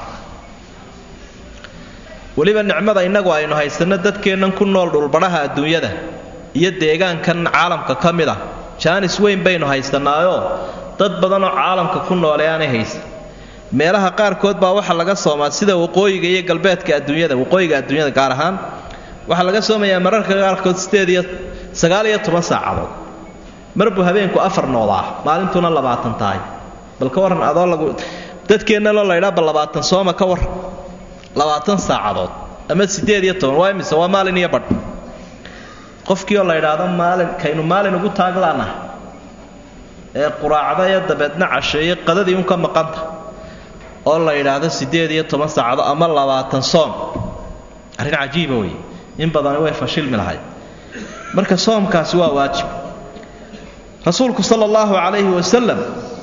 weliba nicmada innagu aynu haysanno dadkeennan ku nool dhulbadhaha adduunyada iyo deegaankan caalamka ka mid ah jaanis weyn baynu haysanaayoo dad badanoo caalamka ku noole aanay haysan meelaha qaarkood baa waxaa laga soomaa sida waqooyiga iyo galbeedka adduunyada waqooyiga adduunyada gaar ahaan waxaa laga soomayaa mararka qaarkood sideed iyo sagaal iyo toban saacadood mar buu habeenku afar noodaa maalintuna labaatan tahay bal ka warran adoo lagu dadkeennaloo laydhaaba labaatan sooma ka war labaatan saacadood ama sideed iyo toban waa imise waa maalin iyo badh qofkii oo la ydhaahdo maalin kaynu maalin ugu taaglaanah ee quraacdaya dabeedna casheeye qadadii un ka maqanta oo la yidhaahdo siddeed iyo toban saacado ama labaatan soom arrin cajiiba wey in badani way fashilmi lahayd marka soomkaasi waa waajib rasuulku sala allahu calayhi wasalam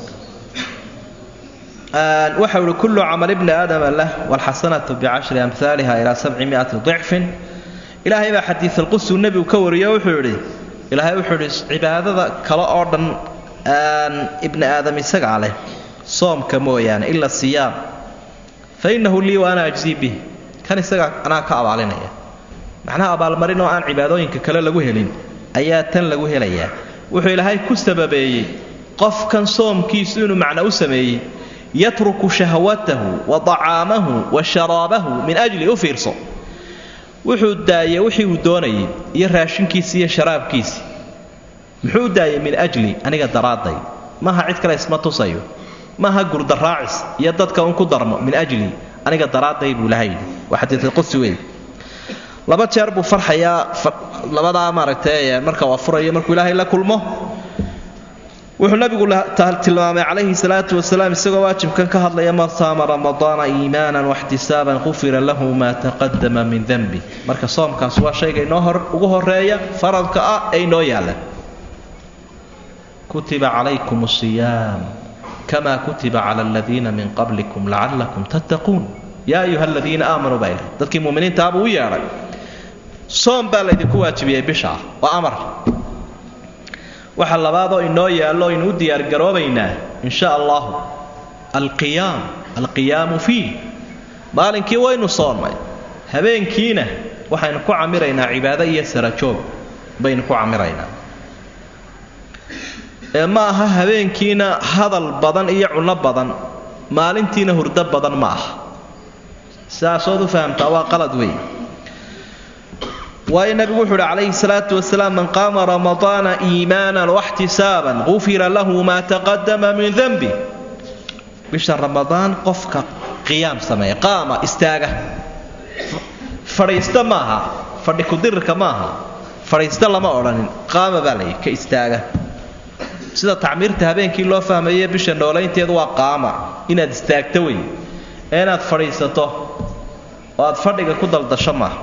waxa uhi kullu camal ibni aadama lah walxasanatu bicashri amhaaliha ilaa sabci miati dicfin ilaahay baa xadiisalqudsigu nebigu ka wariyo wuxuu yidhi ilaahay wuxuu yidhi cibaadada kale oo dhan ibni aadam isagaa leh soomka mooyaane ila siyaam fa innahu lii wa ana ajzii bih kan isagaa anaa ka abaalinaya macnaha abaalmarin oo aan cibaadooyinka kale lagu helin ayaa tan lagu helayaa wuxuu ilaahay ku sababeeyey qofkan soomkiisu inuu macno u sameeyey yatruku shahwatahu wa dacaamahu wa sharaabahu min ajli u fiirso wuxuu daayey wixii uu doonayay iyo raashinkiisii iyo sharaabkiisii muxuu daayey min ajli aniga daraadday maaha cid kale isma tusayo maaha gurdaraacis iyo dadka un ku darmo min ajli aniga daraadday buu ilahay yidhi waa xadiisulqudsi wey laba jeer buu farxayaa labadaa maaragtay marka uu afurayo markuu ilaahay la kulmo wuxuu nabigu tilmaamay calayhi salaatu wasalaam isagoo waajibkan ka hadlaya man saama ramadaana iimaanan waxtisaaban qufira lahu maa taqadama min denbi marka soomkaas waa shayga inoo hor ugu horeeya faradka ah ee inoo yaalla kutiba calaykum asiyaam kama kutiba cala aladiina min qablikum lacalakum tattaquun yaa ayuha aladiina aamanuu baa ilahy dadkii muminiintaabuu u yeedhay soom baa laydinku waajibiyey bishaa waa amar waxa labaadoo inoo yaallo aynu u diyaargaroobaynaa in sha allahu alqiyaam alqiyaamu fiih maalinkii waynu soonnay habeenkiina waxaynu ku camiraynaa cibaado iyo sarajoog baynu ku camiraynaa ee ma aha habeenkiina hadal badan iyo cunno badan maalintiina hurdo badan ma aha sidaasood u fahamtaa waa qalad weyn waayo nabigu wuxu uhi calayhi salaatu wasalaam man qaama ramadaana iimaanan waxtisaaban gufira lahu maa taqadama min denbi bisha ramadaan qofka qiyaam sameeya qaama istaaga fadhiista maaha fadhi kudirirka maaha fadhiista lama odhanin qaama baa layihi ka istaaga sida tacmiirta habeenkii loo fahmaye bisha noolaynteedu waa qaama inaad istaagto wey ee inaad fadhiisato oo aad fadhiga ku daldasho maaha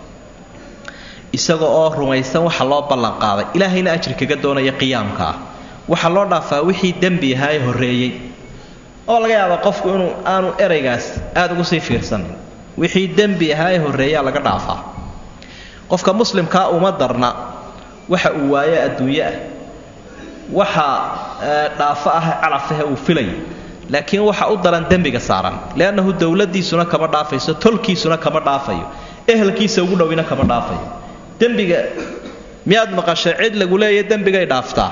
isaga oo rumaysan waxa loo ballanqaaday ilaahayna ajri kaga doonaya qiyaamka ah waxaa loo dhaafaa wixii dembi ahaa ee horreeyey oo laga yaaba qofku inuu aanu eraygaas aada ugu sii fiirsanin wixii dembi ahaa ee horreeyaa laga dhaafaa qofka muslimkaa uma darna waxa uu waaye adduunye ah waxa dhaafo ah calafahe uu filay laakiin waxa u daran dembiga saaran leannahu dowladiisuna kama dhaafayso tolkiisuna kama dhaafayo ehelkiisa ugu dhowina kama dhaafayo dembiga miyaad maqashay cid lagu leeya dembigay dhaaftaa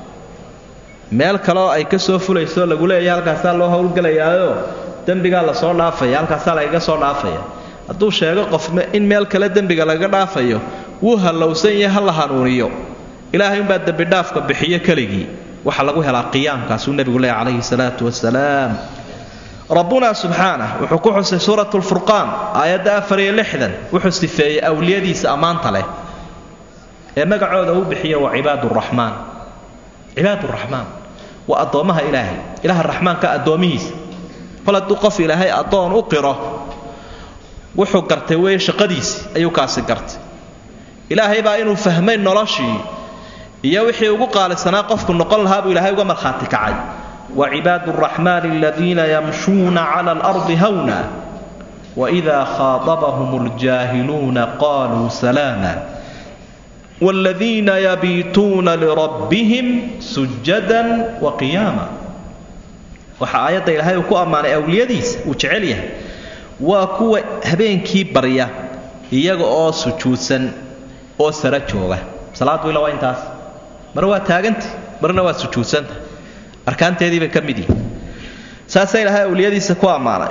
meel kaleoo ay ka soo fulayso lagu leeya halkaasaa loo howlgelayaayo dembigaa lasoo dhaafaya halkaasaa lagaga soo dhaafaya hadduu sheego qof in meel kale dembiga lagaga dhaafayo wuu hallowsan yahay ha la hanuuniyo ilaahay umbaa dembidhaafka bixiyo keligii waxaa lagu helaa qiyaamkaasuu nebigu leeya calayhi salaatu wasalaam rabbuna subxaanah wuxuu ku xusay suurat lfurqaan aayadda afar iyo lixdan wuxuu sifeeyey awliyadiisa ammaanta leh ee magacooda uu bixiya waa cibaad raxmaan cibaad raxmaan waa addoommaha ilaahay ilaha raxmaanka addoomihiisa kol hadduu qof ilaahay addoon u qiro wuxuu gartay weeye shaqadiisi ayuu kaasi gartay ilaahay baa inuu fahmay noloshii iyo wixii ugu qaalisanaa qofku noqon lahaa buu ilaahay uga markhaati kacay وعباد الرحمن الذين يمشون على الأرض هونا وإذا خاطبهم الجاهلون قالوا سلاما والذين يبيتون لربهم سجدا وقياما waxa aayadda ilaahay uu ku ammaanay awliyadiisa uu jecel yahay waa kuwa habeenkii barya iyaga oo sujuudsan oo sara jooga salaadu ila waa intaas mar waa taaganta marna waa sujuudsanta arkaanteedii bay ka mid yihin saasaa ilaahay awliyadiisa ku ammaanay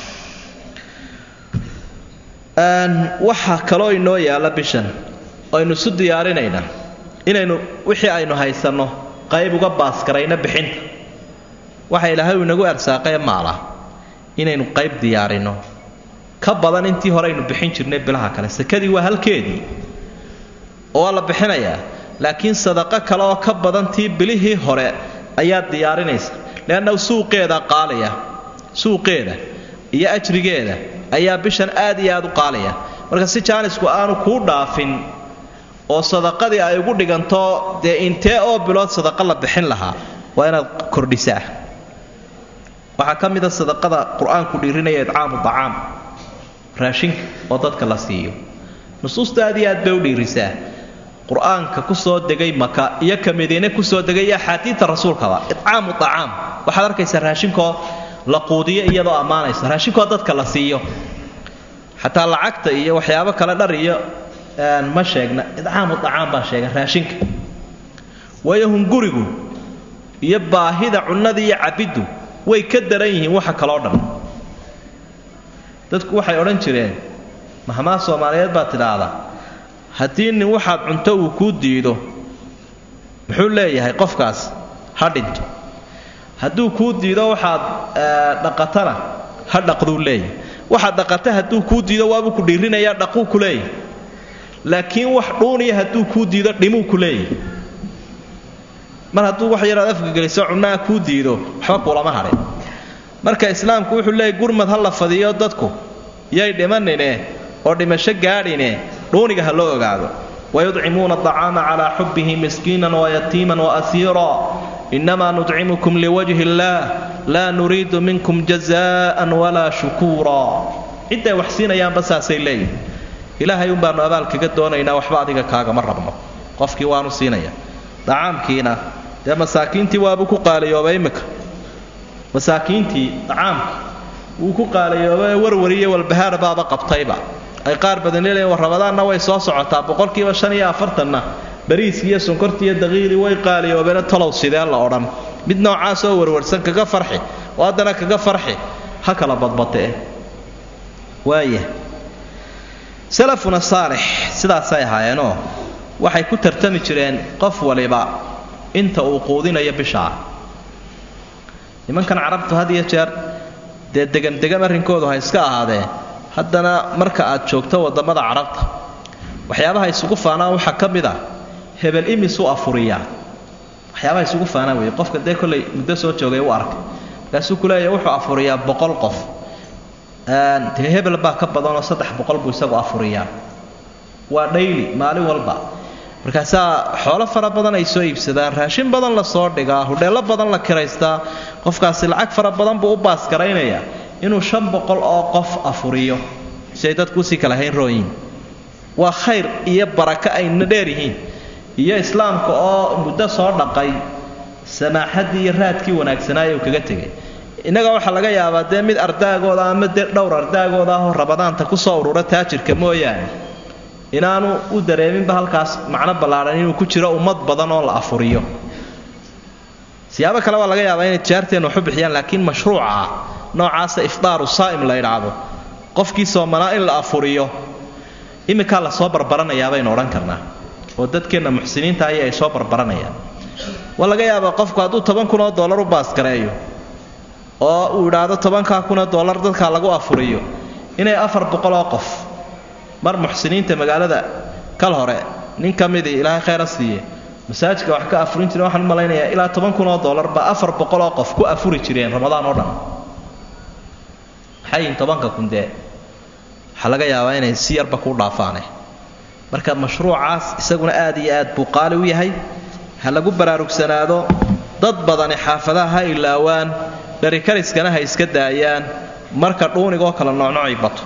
waxaa kaloo inoo yaalla bishan aynu isu diyaarinaynaa inaynu wixii aynu haysanno qayb uga baaskarayno bixinta waxa ilaahay uu inagu arsaaqee maala inaynu qayb diyaarinno ka badan intii hore aynu bixin jirnay bilaha kale sakadii waa halkeedii oo waa la bixinayaa laakiin sadaqo kale oo ka badan tii bilihii hore ayaad diyaarinaysa leannahu suuqeeda qaalaya suuqeeda iyo ajrigeeda ayaa bishan aad iyo aad u qaalaya marka si jaanisku aanu kuu dhaafin oo sadaqadii ay ugu dhiganto dee intee oo bilood sadaqa la bixin lahaa waa inaad kordhisaa waxaa ka mida sadaqada qur-aanku dhiirinaya idcaamu dacaam raashinka oo dadka la siiyo nusuusta aad iyo aad bay u dhiirisaa qur-aanka kusoo degay maka iyo ka madiine kusoo degay iyo axaadiidta rasuulkaba idcaamu acaam waxaad arkaysaa raashinkoo la quudiyo iyadoo ammaanaysa raashinkoo dadka la siiyo xataa lacagta iyo waxyaabo kale dhar iyo ma sheegna idcaamu acaam baa sheega raashinka waayo hungurigu iyo baahida cunnada iyo cabiddu way ka daran yihiin waxa kaloo dhan dadku waxay odhan jireen mahmaa soomaaliyeed baa tidhaahdaa haddii nin waxaad cunto uu kuu diido muxuu leeyahay qofkaas ha dhinto hadduu kuu diido waxaad dhaqatana ha dhaqduu leeyahay waxaad dhaqata hadduu kuu diido waabuu ku dhiirinayaa dhaquu ku leeyahay laakiin wax dhuuniya hadduu kuu diido dhimuu ku leeyahay mar hadduu wax yaraad afka geliso cunnaha kuu diido waxba kulama hadhin marka islaamku wuxuu leeyay gurmad ha la fadiyo dadku yay dhimanine oo dhimasho gaadhine dhuuniga ha loo ogaado wayudcimuuna aطacaama calaa xubbihi miskiinan wayatiiman waasiira inamaa nudcimukum liwajhi illaah laa nuriidu minkum jazaan walaa shukuura cidday wax siinayaanba saasay leeyihin ilaahay un baanu abaal kaga doonaynaa waxba adiga kaagama rabno qofkii waanu siinaya dacaamkiina dee masaakiintii waabuu ku qaaliyoobay imika masaakiintii dacaamkii wuu ku qaaliyoobay warwariyo walbahaar baaba qabtayba ay qaar badan leeyihin war rabadaanna way soo socotaa boqolkiiba shan iyo afartanna bariiskii iyo sonkortii iyo daqiiqdii way qaaliyoobeena talow sidee la odhan mid noocaasoo warwarsan kaga farxi oo haddana kaga farxi ha kala badbatee waaya salafuna saalix sidaasay ahaayeenoo waxay ku tartami jireen qof waliba inta uu quudinayo bishaa nimankan carabtu had iyo jeer dee degan degan arrinkoodu ha iska ahaadee haddana marka aad joogto waddamada carabta waxyaabaha isugu faanaan waxaa ka mid a hebel imisuu afuriyaa waxyaabaha isugu faanaan weeye qofka dee kollay muddo soo joogay u arkay markaasuu ku leeyahy wuxuu afuriyaa boqol qof dee hebel baa ka badanoo saddex boqol buu isagu afuriyaa waa dhayli maalin walba markaasaa xoolo fara badan ay soo iibsadaan raashin badan la soo dhigaa hudheello badan la kiraystaa qofkaasi lacag fara badan buu u baasgaraynayaa inuu shan boqol oo qof afuriyo si ay dadku usii kala hayn rooyiin waa khayr iyo barako ayna dheer yihiin iyo islaamka oo muddo soo dhaqay samaaxaddii iyo raadkii wanaagsanaaye uu kaga tegay innaga waxaa laga yaabaa dee mid ardaagooda ama dee dhowr ardaagooda ahoo rabadaanta kusoo urura taajirka mooyaane inaanu u dareeminba halkaas macno ballaadhan inuu ku jiro ummad badan oo la afuriyo siyaabo kale waa laga yaabaa inay tijaarteenna waxu bixiyaan laakiin mashruuca noocaasa ifdaaru saa'im la idhaahdo qofkii soomanaa in la afuriyo iminkaa lasoo barbaranayaa baynu odhan karnaa oo dadkeenna muxsiniinta ayay ay soo barbaranayaan waa laga yaabaa qofku hadduu toban kun oo dollar u baasgareeyo oo uu idhaahdo tobankaa kunoo dollar dadkaa lagu afuriyo inay afar boqoloo qof mar muxsiniinta magaalada kal hore nin ka midii ilaahay khayra siiye masaajidka wax ka afurin jireen waxaan u malaynayaa ilaa toban kunoo dollar baa afar boqoloo qof ku afuri jireen ramadaan oo dhan maxayin tobanka kun dee waxaa laga yaabaa inay si yarba ku dhaafaane marka mashruucaas isaguna aad iyo aad buu qaali u yahay ha lagu baraarugsanaado dad badani xaafadaha ha ilaawaan dharikariskana ha iska daayaan marka dhuunigoo kala noocnoocay bato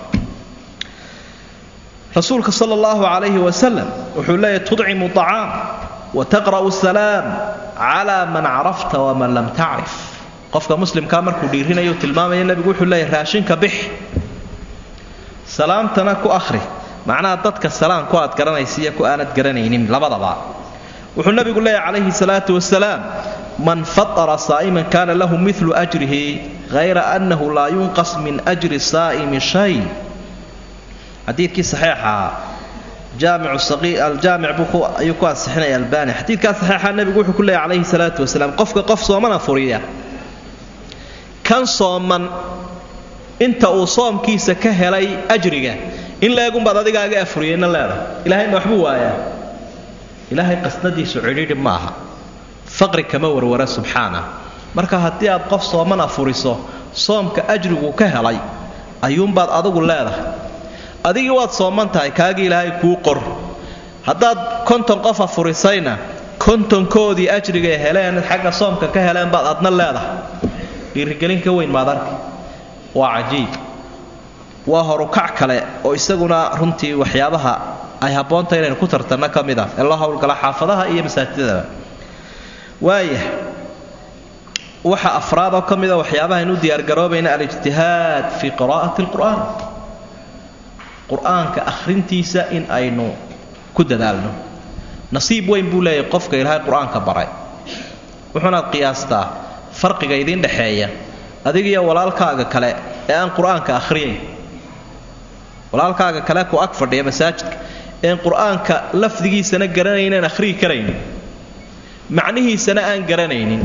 rasuulka sala allahu calayhi wasalam wuxuu leeyahy tudcimu acaam wa taqra'u salaam calaa man carafta waman lam tacrif qofka muslimkaa markuu dhiirinayo tilmaamaya nebigu wuxuu leeyahy raashinka bix salaamtana ku akhri macnaha dadka salaam ku aad garanaysa iyo ku aanad garanaynin labadaba wuxuu nebigu leeyahy calayhi salaatu wasalaam man fatara saa'iman kaana lahu milu ajrihi hayra annahu laa yunqas min ajri saa'imi shay xadiidkii saxiixa aljaamic ayuu ku ansixinaya albani xadiidkaa saxiixa nebigu wuxuu ku leeyahy calayhi salaatu wasalaam qofka qof soomana furiya kan sooman inta uu soomkiisa ka helay ajriga in leegunbaad adigaaga afuriyeyna leedahay ilahayna waxbuu waayaa ilaahay qasnadiisu cidhiidhi ma aha faqri kama warwara subxaana marka haddii aad qof sooman afuriso soomka ajrigu ka helay ayuunbaad adigu leedahay adigii waad sooman tahay kaagii ilaahay kuu qor haddaad konton qof afurisayna kontonkoodii ajrigay heleen xagga soomka ka heleen baad adna leedahay dhiirigelin ka weyn maad arki waa cajiib waa horukac kale oo isaguna runtii waxyaabaha ay habboonta inaynu ku tartanno ka mid ah ee loo howlgala xaafadaha iyo masaajidadaba waaya waxa afraad oo ka mida waxyaabaha aynu u diyaargaroobayna alijtihaad fii qiraa'ati alqur'aan qur-aanka akhrintiisa in aynu ku dadaalno nasiib weyn buu leeyahay qofka ilaahay qur-aanka baray wuxuunaad qiyaastaa farqiga idiin dhexeeya adigiyo walaalkaaga kale ee aan qur-aanka akhriyayn walaalkaaga kale ku ag fadhiya masaajidka een qur-aanka lafdigiisana garanaynan akhriyi karaynin macnihiisana aan garanaynin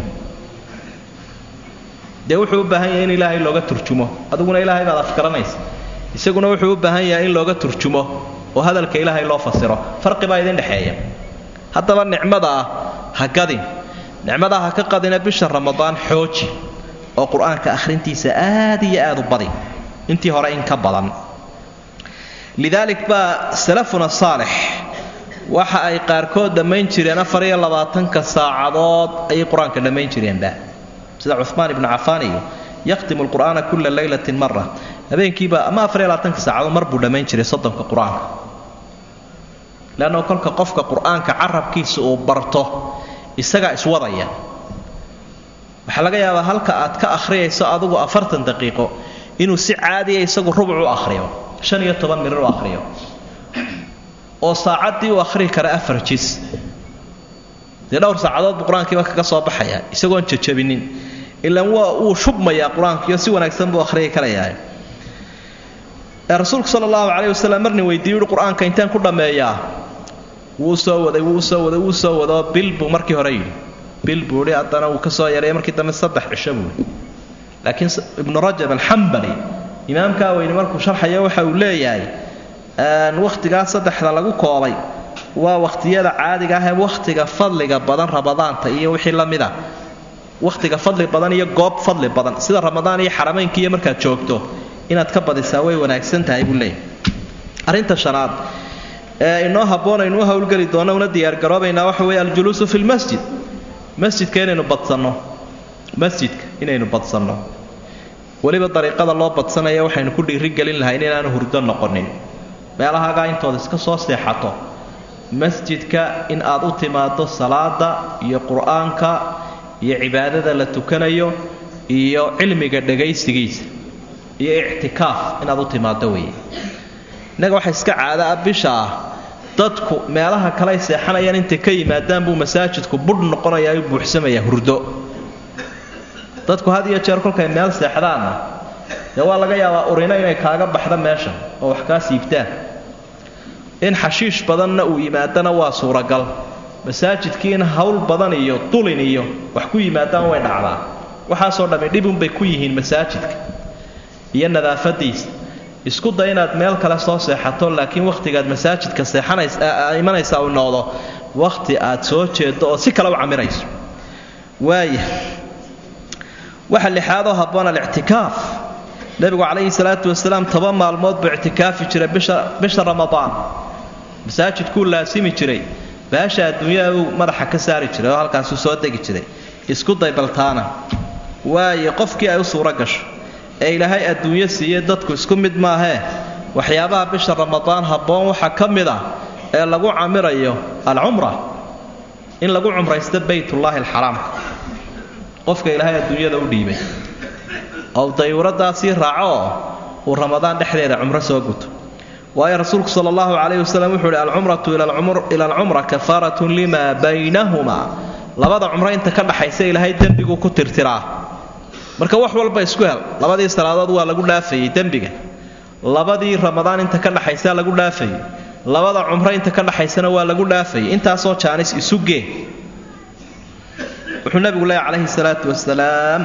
dee wuxuu u baahan yahay in ilaahay looga turjumo adiguna ilaahay baad afgaranaysa isaguna wuxuu u baahan yahay in looga turjumo oo hadalka ilaahay loo fasiro farqi baa idin dhexeeya haddaba nicmada ah ha gadin nicmadaa ha ka qadina bisha ramadaan xooji oo qur-aanka akhrintiisa aad iyo aad u badi intii hore in ka badan lidaalik baa salafuna saalix waxa ay qaarkood dhammayn jireen afar iyo labaatanka saacadood ayay qur-aanka dhammayn jireenba sida cumaan ibnu cafaan iyo yakhtimu lqur'aana kula laylatin mara habeenkiiba ama afar iyo labaatanka saacadood mar buu dhammayn jiray soddonka qur-aanka leanno kolka qofka qur-aanka carabkiisa uu barto isagaa iswadaya waxaa laga yaabaa halka aad ka akhriyayso adigu afartan daqiiqo inuu si caadiya isagu rubuc u akhriyo shan iyo toban mirir u akhriyo oo saacaddii u akhrihi kara afar jis dee dhowr saacadood buu qur-aankiiba kaga soo baxaya isagoon jajabinin ilaan waa uu shubmayaa qur-aankiiyo si wanaagsan buu akhriyi karayaa rasuulku sala allahu calayh wasalam marni weydiiyu uhi qur-aanka intaan ku dhammeeyaa wuu soo waday wuu soo waday wuu soo wadoo bil buu markii hore yidhi bil buu ihi haddana wuu ka soo yareeyay markii dambe saddex cisho buu ihi laakiin ibnu rajab alxambali imaamkaa weyne markuu sharxayo waxa uu leeyahay wakhtigaa saddexda lagu koobay waa wakhtiyada caadiga ah ee wakhtiga fadliga badan ramadaanta iyo wixii la mid a wakhtiga fadli badan iyo goob fadli badan sida ramadaan iyo xarameynka iyo markaad joogto inaad ka badisaa way wanaagsan tahay buu leeyahy arrinta shanaad ee inoo habboon aynu u howlgeli doona una diyaargaroobaynaa waxa weeye aljuluusu fi lmasjid masjidka inaynu badsanno masjidka inaynu badsanno weliba dariiqada loo badsanaya waxaynu ku dhiirigelin lahayn inaanu hurdo noqonin meelahaagaa intooda iska soo seexato masjidka in aad u timaado salaada iyo qur-aanka iyo cibaadada la tukanayo iyo cilmiga dhagaysigiisa iyo ictikaaf inaad u timaado weeye innaga waxa iska caada ah bisha ah dadku meelaha kaley seexanayaan intay ka yimaadaan buu masaajidku budh noqonayaa u buuxsamayaa hurdo dadku had iyo jeer kolkay meel seexdaanna dee waa laga yaabaa urino inay kaaga baxda meesha oo wax kaa siibtaan in xashiish badanna uu yimaadana waa suuragal masaajidkii in hawl badan iyo dulin iyo wax ku yimaadaan way dhacdaa waxaasoo dhammi dhibunbay ku yihiin masaajidka iyo nadaafadiisa isku day inaad meel kale soo seexato laakiin wakhtigaad masaajidka seexanays imanaysa uu noqdo wakhti aad soo jeedo oo si kale u camirayso waaya waxa lixaadoo habboon alictikaaf nebigu calayhi salaatu wasalaam toban maalmood buu ictikaafi jiray bisha bisha ramadaan masaajidkuu laasimi jiray baasha adduunyaha uu madaxa ka saari jiray oo halkaasuu soo degi jiray isku day baltaana waayo qofkii ay u suuro gasho ee ilaahay adduunyo siiyey dadku isku mid maahee waxyaabaha bisha ramadaan habboon waxaa ka mid ah ee lagu camirayo alcumra in lagu cumraysto baytullaahi alxaraamka qofka ilaahay adduunyada u dhiibay oo dayuuradaasii raaco oo uu ramadaan dhexdeeda cumro soo guto waayo rasuulku sala allahu calayhi wasalam wuxuu uhi alcumratu ila alcumra kafaaratun limaa baynahumaa labada cumro inta ka dhaxaysa ilaahay dembiguu ku tirtiraa marka wax walba isku hel labadii salaadood waa lagu dhaafayey dembiga labadii ramadaan inta ka dhaxaysaa lagu dhaafayey labada cumro inta ka dhaxaysana waa lagu dhaafayay intaasoo jaanis isu gee wuxuu nabigu leeyahy calayhi salaatu wasalaam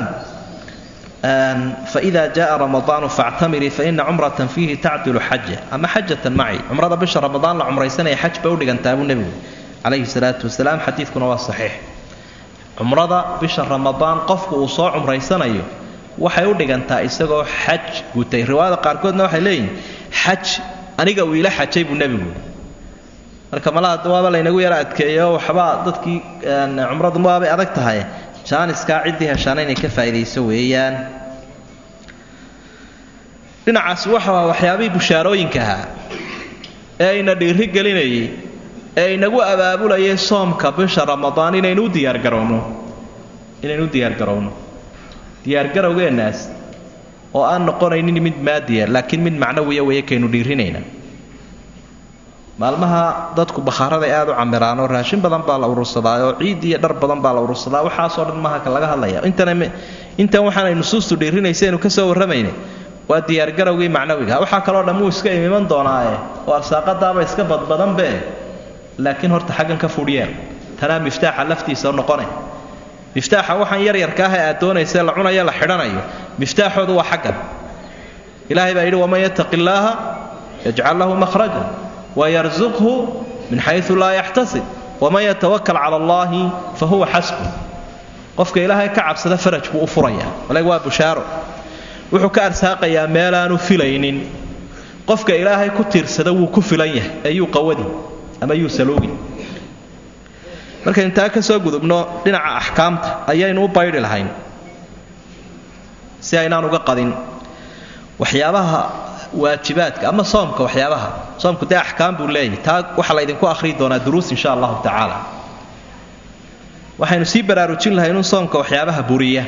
faida jaa ramadaanu faactamirii faina cumratan fiihi tacdilu xaja ama xajatan maci cumrada bisha ramadaan la cumraysanaya xaj bay udhigantaa buu nebigu calayhi salaatu wasalaam xadiidkuna waa saxiix cumrada bisha ramadaan qofku uu soo cumraysanayo waxay u dhigantaa isagoo xaj gutay riwaayada qaarkoodna waxay leeyihin xaj aniga uu ila xajay buu nebigu marka malaha waaba laynagu yara adkeeyo waxbaa dadkii cumradu waabay adag tahay jaaniskaa ciddii heshaana inay ka faa'iidayso weeyaan dhinacaasi waxa waxyaabihii bushaarooyinka ahaa ee ayna dhiiri gelinayay ee inagu abaabulayay soomka bisha ramadaan inaynu u diyaargarowno inaynu u diyaargarowno diyaargarowgeennaas oo aan noqonaynin mid maadiya laakiin mid macnawiya weeye kaynu dhiirinayna maalmaha dadku bakhaaraday aad u camiraanoo raashin badan baa la urursadaa oo ciid iyo dhar badan baa la urursadaa waxaasoo dhan maaha ka laga hadlaya intana intan waxaanay nusuustu dhiirinaysaenu ka soo warramayna waa diyaargarowgii macnawiga waxaa kaloo dhan wuu iska imiman doonaae oo arsaaqadaaba iska badbadanbe laakiin horta xaggan ka fudhyeer tanaa miftaaxa laftiisa noqone miftaaxa waxaan yaryarka ah ee aad doonaysa la cunayo la xidhanayo miftaaxoodu waa xaggan ilaahay baa yidhi waman yattaqi illaaha yajcal lahu mahraja wayarzuqhu min xayu laa yaxtasib waman yatawakal cala allahi fa huwa xasbu qofka ilaahay ka cabsada faraj buu u furayaa waleg waa bushaaro wuxuu ka arsaaqayaa meelaanu filaynin qofka ilaahay ku tiirsada wuu ku filan yahay ee yuu qawadi ama yuu saluugin markaynu taa ka soo gudubno dhinaca axkaamta ayaynu u baydhi lahayn si aynaan uga qadin waxyaabaha waajibaadka ama soomka waxyaabaha soomku dee axkaam buu leeyahy taa waxaa laydinku akhriyi doonaa duruus insha allahu tacaala waxaynu sii baraarujin lahay inuu soomka waxyaabaha buriya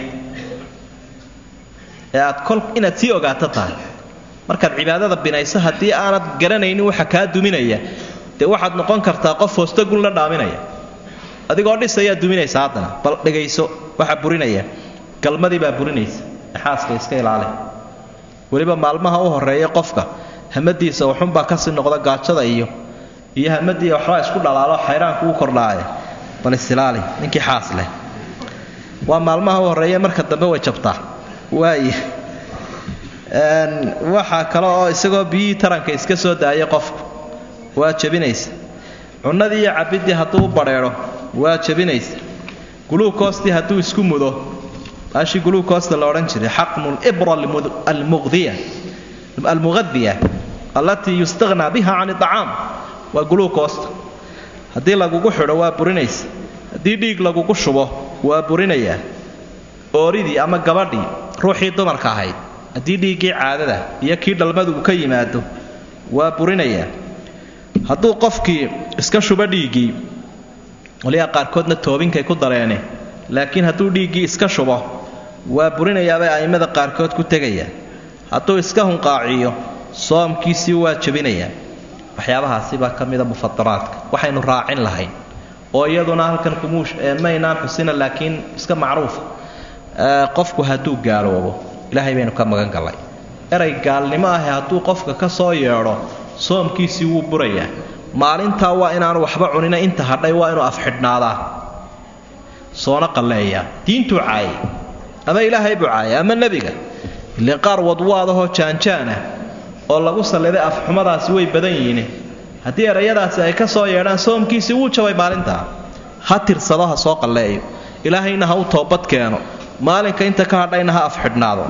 ee aad kol inaad sii ogaato tahay markaad cibaadada binayso haddii aanad garanaynin waxa kaa duminaya dee waxaad noqon kartaa qof hoostogun la dhaaminaya adigoo dhisayaa duminaysa haddana bal dhegayso waxaa burinaya galmadii baa burinaysa xaaska iska ilaali weliba maalmaha u horeeya qofka hamadiisa waxunbaa kasii noqda gaajada iyo iyo hamadii waxbaa isku dhalaalo xayraanku u kordhaaya bal isilaali ninkii xaas leh waa maalmaha u horeeya marka dambe way jabtaa waaya waxaa kale oo isagoo biyihii taranka iska soo daaya qofku waa jabinaysa cunnadii iyo cabidii hadduu u badheedho waa jabinaysa guluukoostii hadduu isku mudo baashii guluukoosta la odhan jiray xaqnu libra almuqdiya almuqadiya allatii yustaghnaa biha can iطacaam waa guluukoosta haddii lagugu xidho waa burinaysa haddii dhiig lagugu shubo waa burinayaa ooridii ama gabadhii ruuxii dumarka ahayd haddii dhiiggii caadada iyo kii dhalmadu uu ka yimaado waa burinayaa hadduu qofkii iska shubo dhiiggii waliyaa qaarkoodna toobinkay ku dareene laakiin hadduu dhiiggii iska shubo waa burinayaabay a'immada qaarkood ku tegayaan hadduu iska hunqaaciyo soomkiisii waa jebinayaa waxyaabahaasi baa ka mida mufadaraadka waxaynu raacin lahayn oo iyaduna halkan kumuush maynaan xusina laakiin iska macruufa qofku hadduu gaaloobo ilaahay baynu ka magan gallay erey gaalnimo ahi hadduu qofka ka soo yeedho soomkiisii wuu burayaa maalintaa waa inaanu waxba cunina inta hadhay waa inuu afxidhnaadaa soona qalleeyaa diintuu caayay ama ilaahay buu caayay ama nebiga ile qaar wadwaadahoo jaanjaanah oo lagu salliday afxumadaasi way badan yihiin haddii erayadaasi ay ka soo yeedhaan soomkiisii wuu jabay maalintaa ha tirsado ha soo qalleeyo ilaahayna ha u toobad keeno maalinka inta ka hadhayna ha afxidhnaado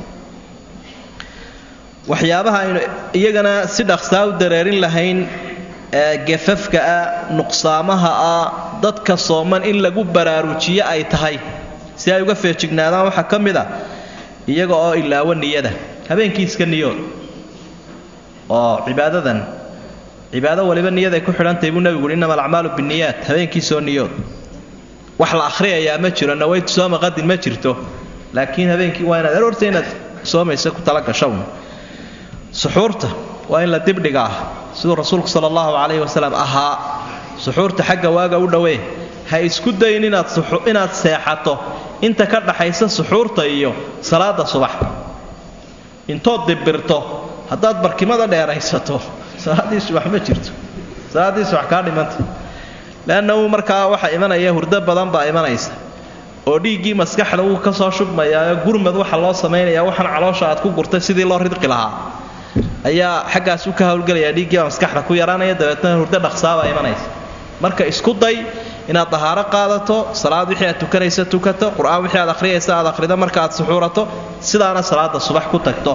waxyaabaha aynu iyagana si dhaqsaa u dareerin lahayn gafafka ah nuqsaamaha ah dadka sooman in lagu baraarujiyo ay tahay si ay uga feejignaadaan waxaa ka mid a iyaga oo ilaawo niyada habeenkii iska niyood oo cibaadadan cibaado waliba niyaday ku xidhantahay buu nebigu uhi innama alacmaalu binniyaat habeenkiisoo niyood wax la akhriyayaa ma jiro nawaytu sooma qadin ma jirto laakiin habeenkii waa inaad aroorta inaad soomaysa ku talagashown suxuurta waa in la dibdhigaa siduu rasuulku sala allahu calayhi wasalam ahaa suxuurta xagga waaga u dhowee ha isku dayin inaad inaad seexato inta ka dhaxaysa suxuurta iyo salaada subax intood dibirto haddaad barkimada dheeraysato salaaddii subax ma jirto salaaddii subax kaa dhimanta leannahu markaa waxaa imanaya hurdo badan baa imanaysa oo dhiiggii maskaxda wuu ka soo shubmayaa gurmad waxa loo samaynayaa waxaan caloosha aad ku gurtay sidii loo ridqi lahaa ayaa xaggaas u ka howlgelayaa dhiiggiibaa maskaxda ku yaraanaya dabeetna hurdo dhaqsaabaa imanaysa marka isku day inaad dahaaro qaadato salaad wixii aad tukanaysa tukato qur-aan wixii aad akhriyaysa aad akhrido marka aad suxuurato sidaana salaada subax ku tagto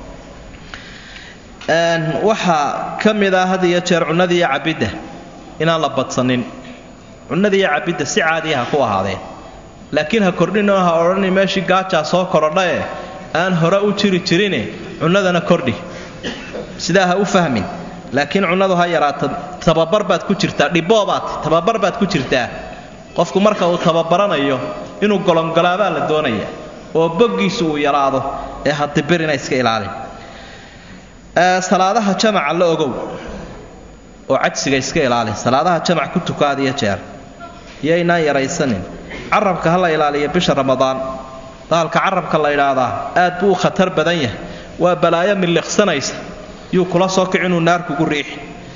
waxaa ka mid ah had iyo jeer cunnada iyo cabidda inaan la badsanin cunnada iyo cabidda si caadiya ha ku ahaadeen laakiin ha kordhinoo ha odhani meeshii gaajaa soo korodhae aan hore u jiri jirine cunnadana kordhi sidaa ha u fahmin laakiin cunnadu ha yaraato tababar baad ku jirtaa dhiboobaad tababar baad ku jirtaa qofku marka uu tababaranayo inuu golongolaabaa la doonaya oo boggiisu uu yaraado ee hadibirina iska ilaalin salaadaha jamaca la ogow oo cajsiga iska ilaali salaadaha jamac ku tukaad iyo jeer iyoynaan yaraysanin carabka ha la ilaaliyo bisha ramadaan bahalka carabka la idhaahdaa aad buu u khatar badan yahay waa balaayo miliqsanaysa yuu kula soo kic inuu naar kugu riixi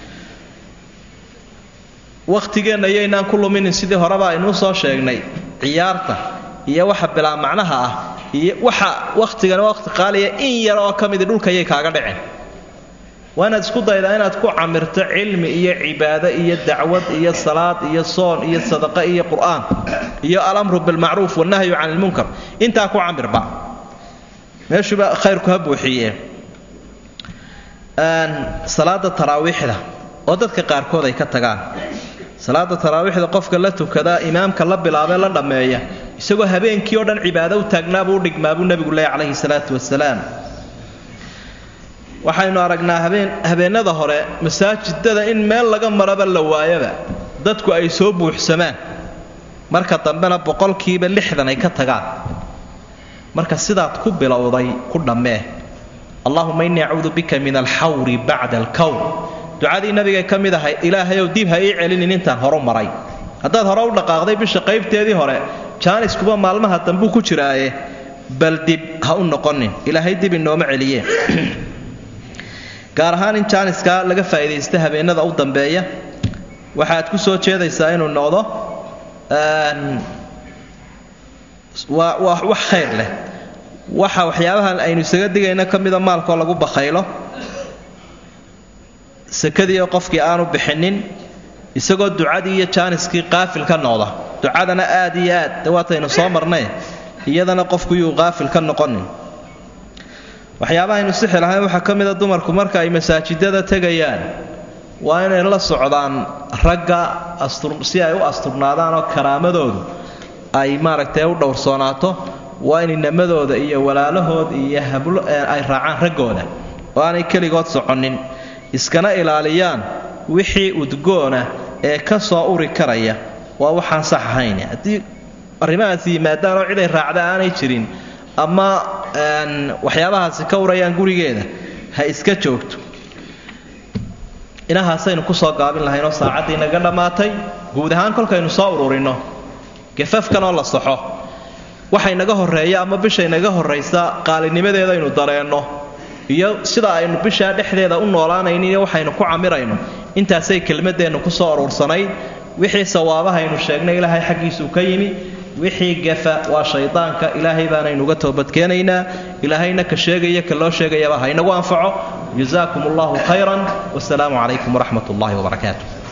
wakhtigeenna iyaynaan ku luminin sidii horeba aynuu soo sheegnay ciyaarta iyo waxa bilaa macnaha ah iyo waxa wakhtigana wakhti qaaliya in yar oo ka midi dhulkayay kaaga dhicin waa inaad isku daydaa inaad ku camirto cilmi iyo cibaado iyo dacwad iyo salaad iyo soon iyo sadaqo iyo qur'aan iyo alamru bilmacruuf wannahyu can ilmunkar intaa ku camirba meeshuuba khayrku ha buuxiye salaada taraawiixda oo dadka qaarkood ay ka tagaan salaada taraawiixda qofka la tukadaa imaamka la bilaabee la dhammeeya isagoo habeenkii oo dhan cibaado u taagnaabuu u dhigmaabuu nebigu leeya calayhi salaatu wasalaam waxaynu aragnaa habeen habeennada hore masaajidada in meel laga maraba la waayaba dadku ay soo buuxsamaan marka dambena boqolkiiba lixdan ay ka tagaan marka sidaad ku bilowday ku dhammee allahuma innii acuudu bika min alxawri bacda alkawr ducadii nabigay ka mid ahay ilaahayow dib ha ii celinin intaan horu maray haddaad hore u dhaqaaqday bisha qaybteedii hore jaaniskuba maalmaha dambuu ku jiraaye bal dib ha u noqonin ilaahay dib inooma celiye gaar ahaan in jaaniskaa laga faa'iidaysta habeenada u dambeeya waxaad ku soo jeedaysaa inuu noqdo waa waa wax khayr leh waxa waxyaabahan aynu isaga digayna ka mida maalkoo lagu bakhaylo sakadiioo qofkii aanu bixinin isagoo ducadii iyo jaaniskii qaafil ka noqda ducadana aad iyo aad dawaataynu soo marnay iyadana qofku yuu qaafil ka noqonin waxyaabaha aynu sixi lahayn waxaa ka mida dumarku marka ay masaajidada tegayaan waa inay la socdaan ragga si ay u asturnaadaan oo karaamadoodu ay maaragtay u dhowrsoonaato waa in inamadooda iyo walaalahood iyo hablo ay raacaan raggooda oo aanay keligood soconin iskana ilaaliyaan wixii udgoona ee ka soo uri karaya waa waxaan sax ahayn haddii arrimahaasi yimaadaan oo ciday raacda aanay jirin ama waxyaabahaasi ka urayaan gurigeeda ha iska joogto inahaasaynu kusoo gaabin lahaynoo saacaddii naga dhammaatay guud ahaan kolkaynu soo ururinno gafafkan oo la saxo waxay naga horreeya ama bishay naga horraysa qaalinimadeeda aynu dareenno iyo sida aynu bishaa dhexdeeda u noolaanayno iyo waxaynu ku camirayno intaasay kelmadeennu ku soo uruursanayd wixii sawaabahaynu sheegnay ilaahay xaggiisuu ka yimi wixii gafa waa shaydaanka ilaahay baanaynuga toobadkeenaynaa ilaahayna ka sheegaya ka loo sheegayaba ha inagu anfaco jazaakum allahu khayran wasalaamu calaykum waraxmat ullahi wabarakaatu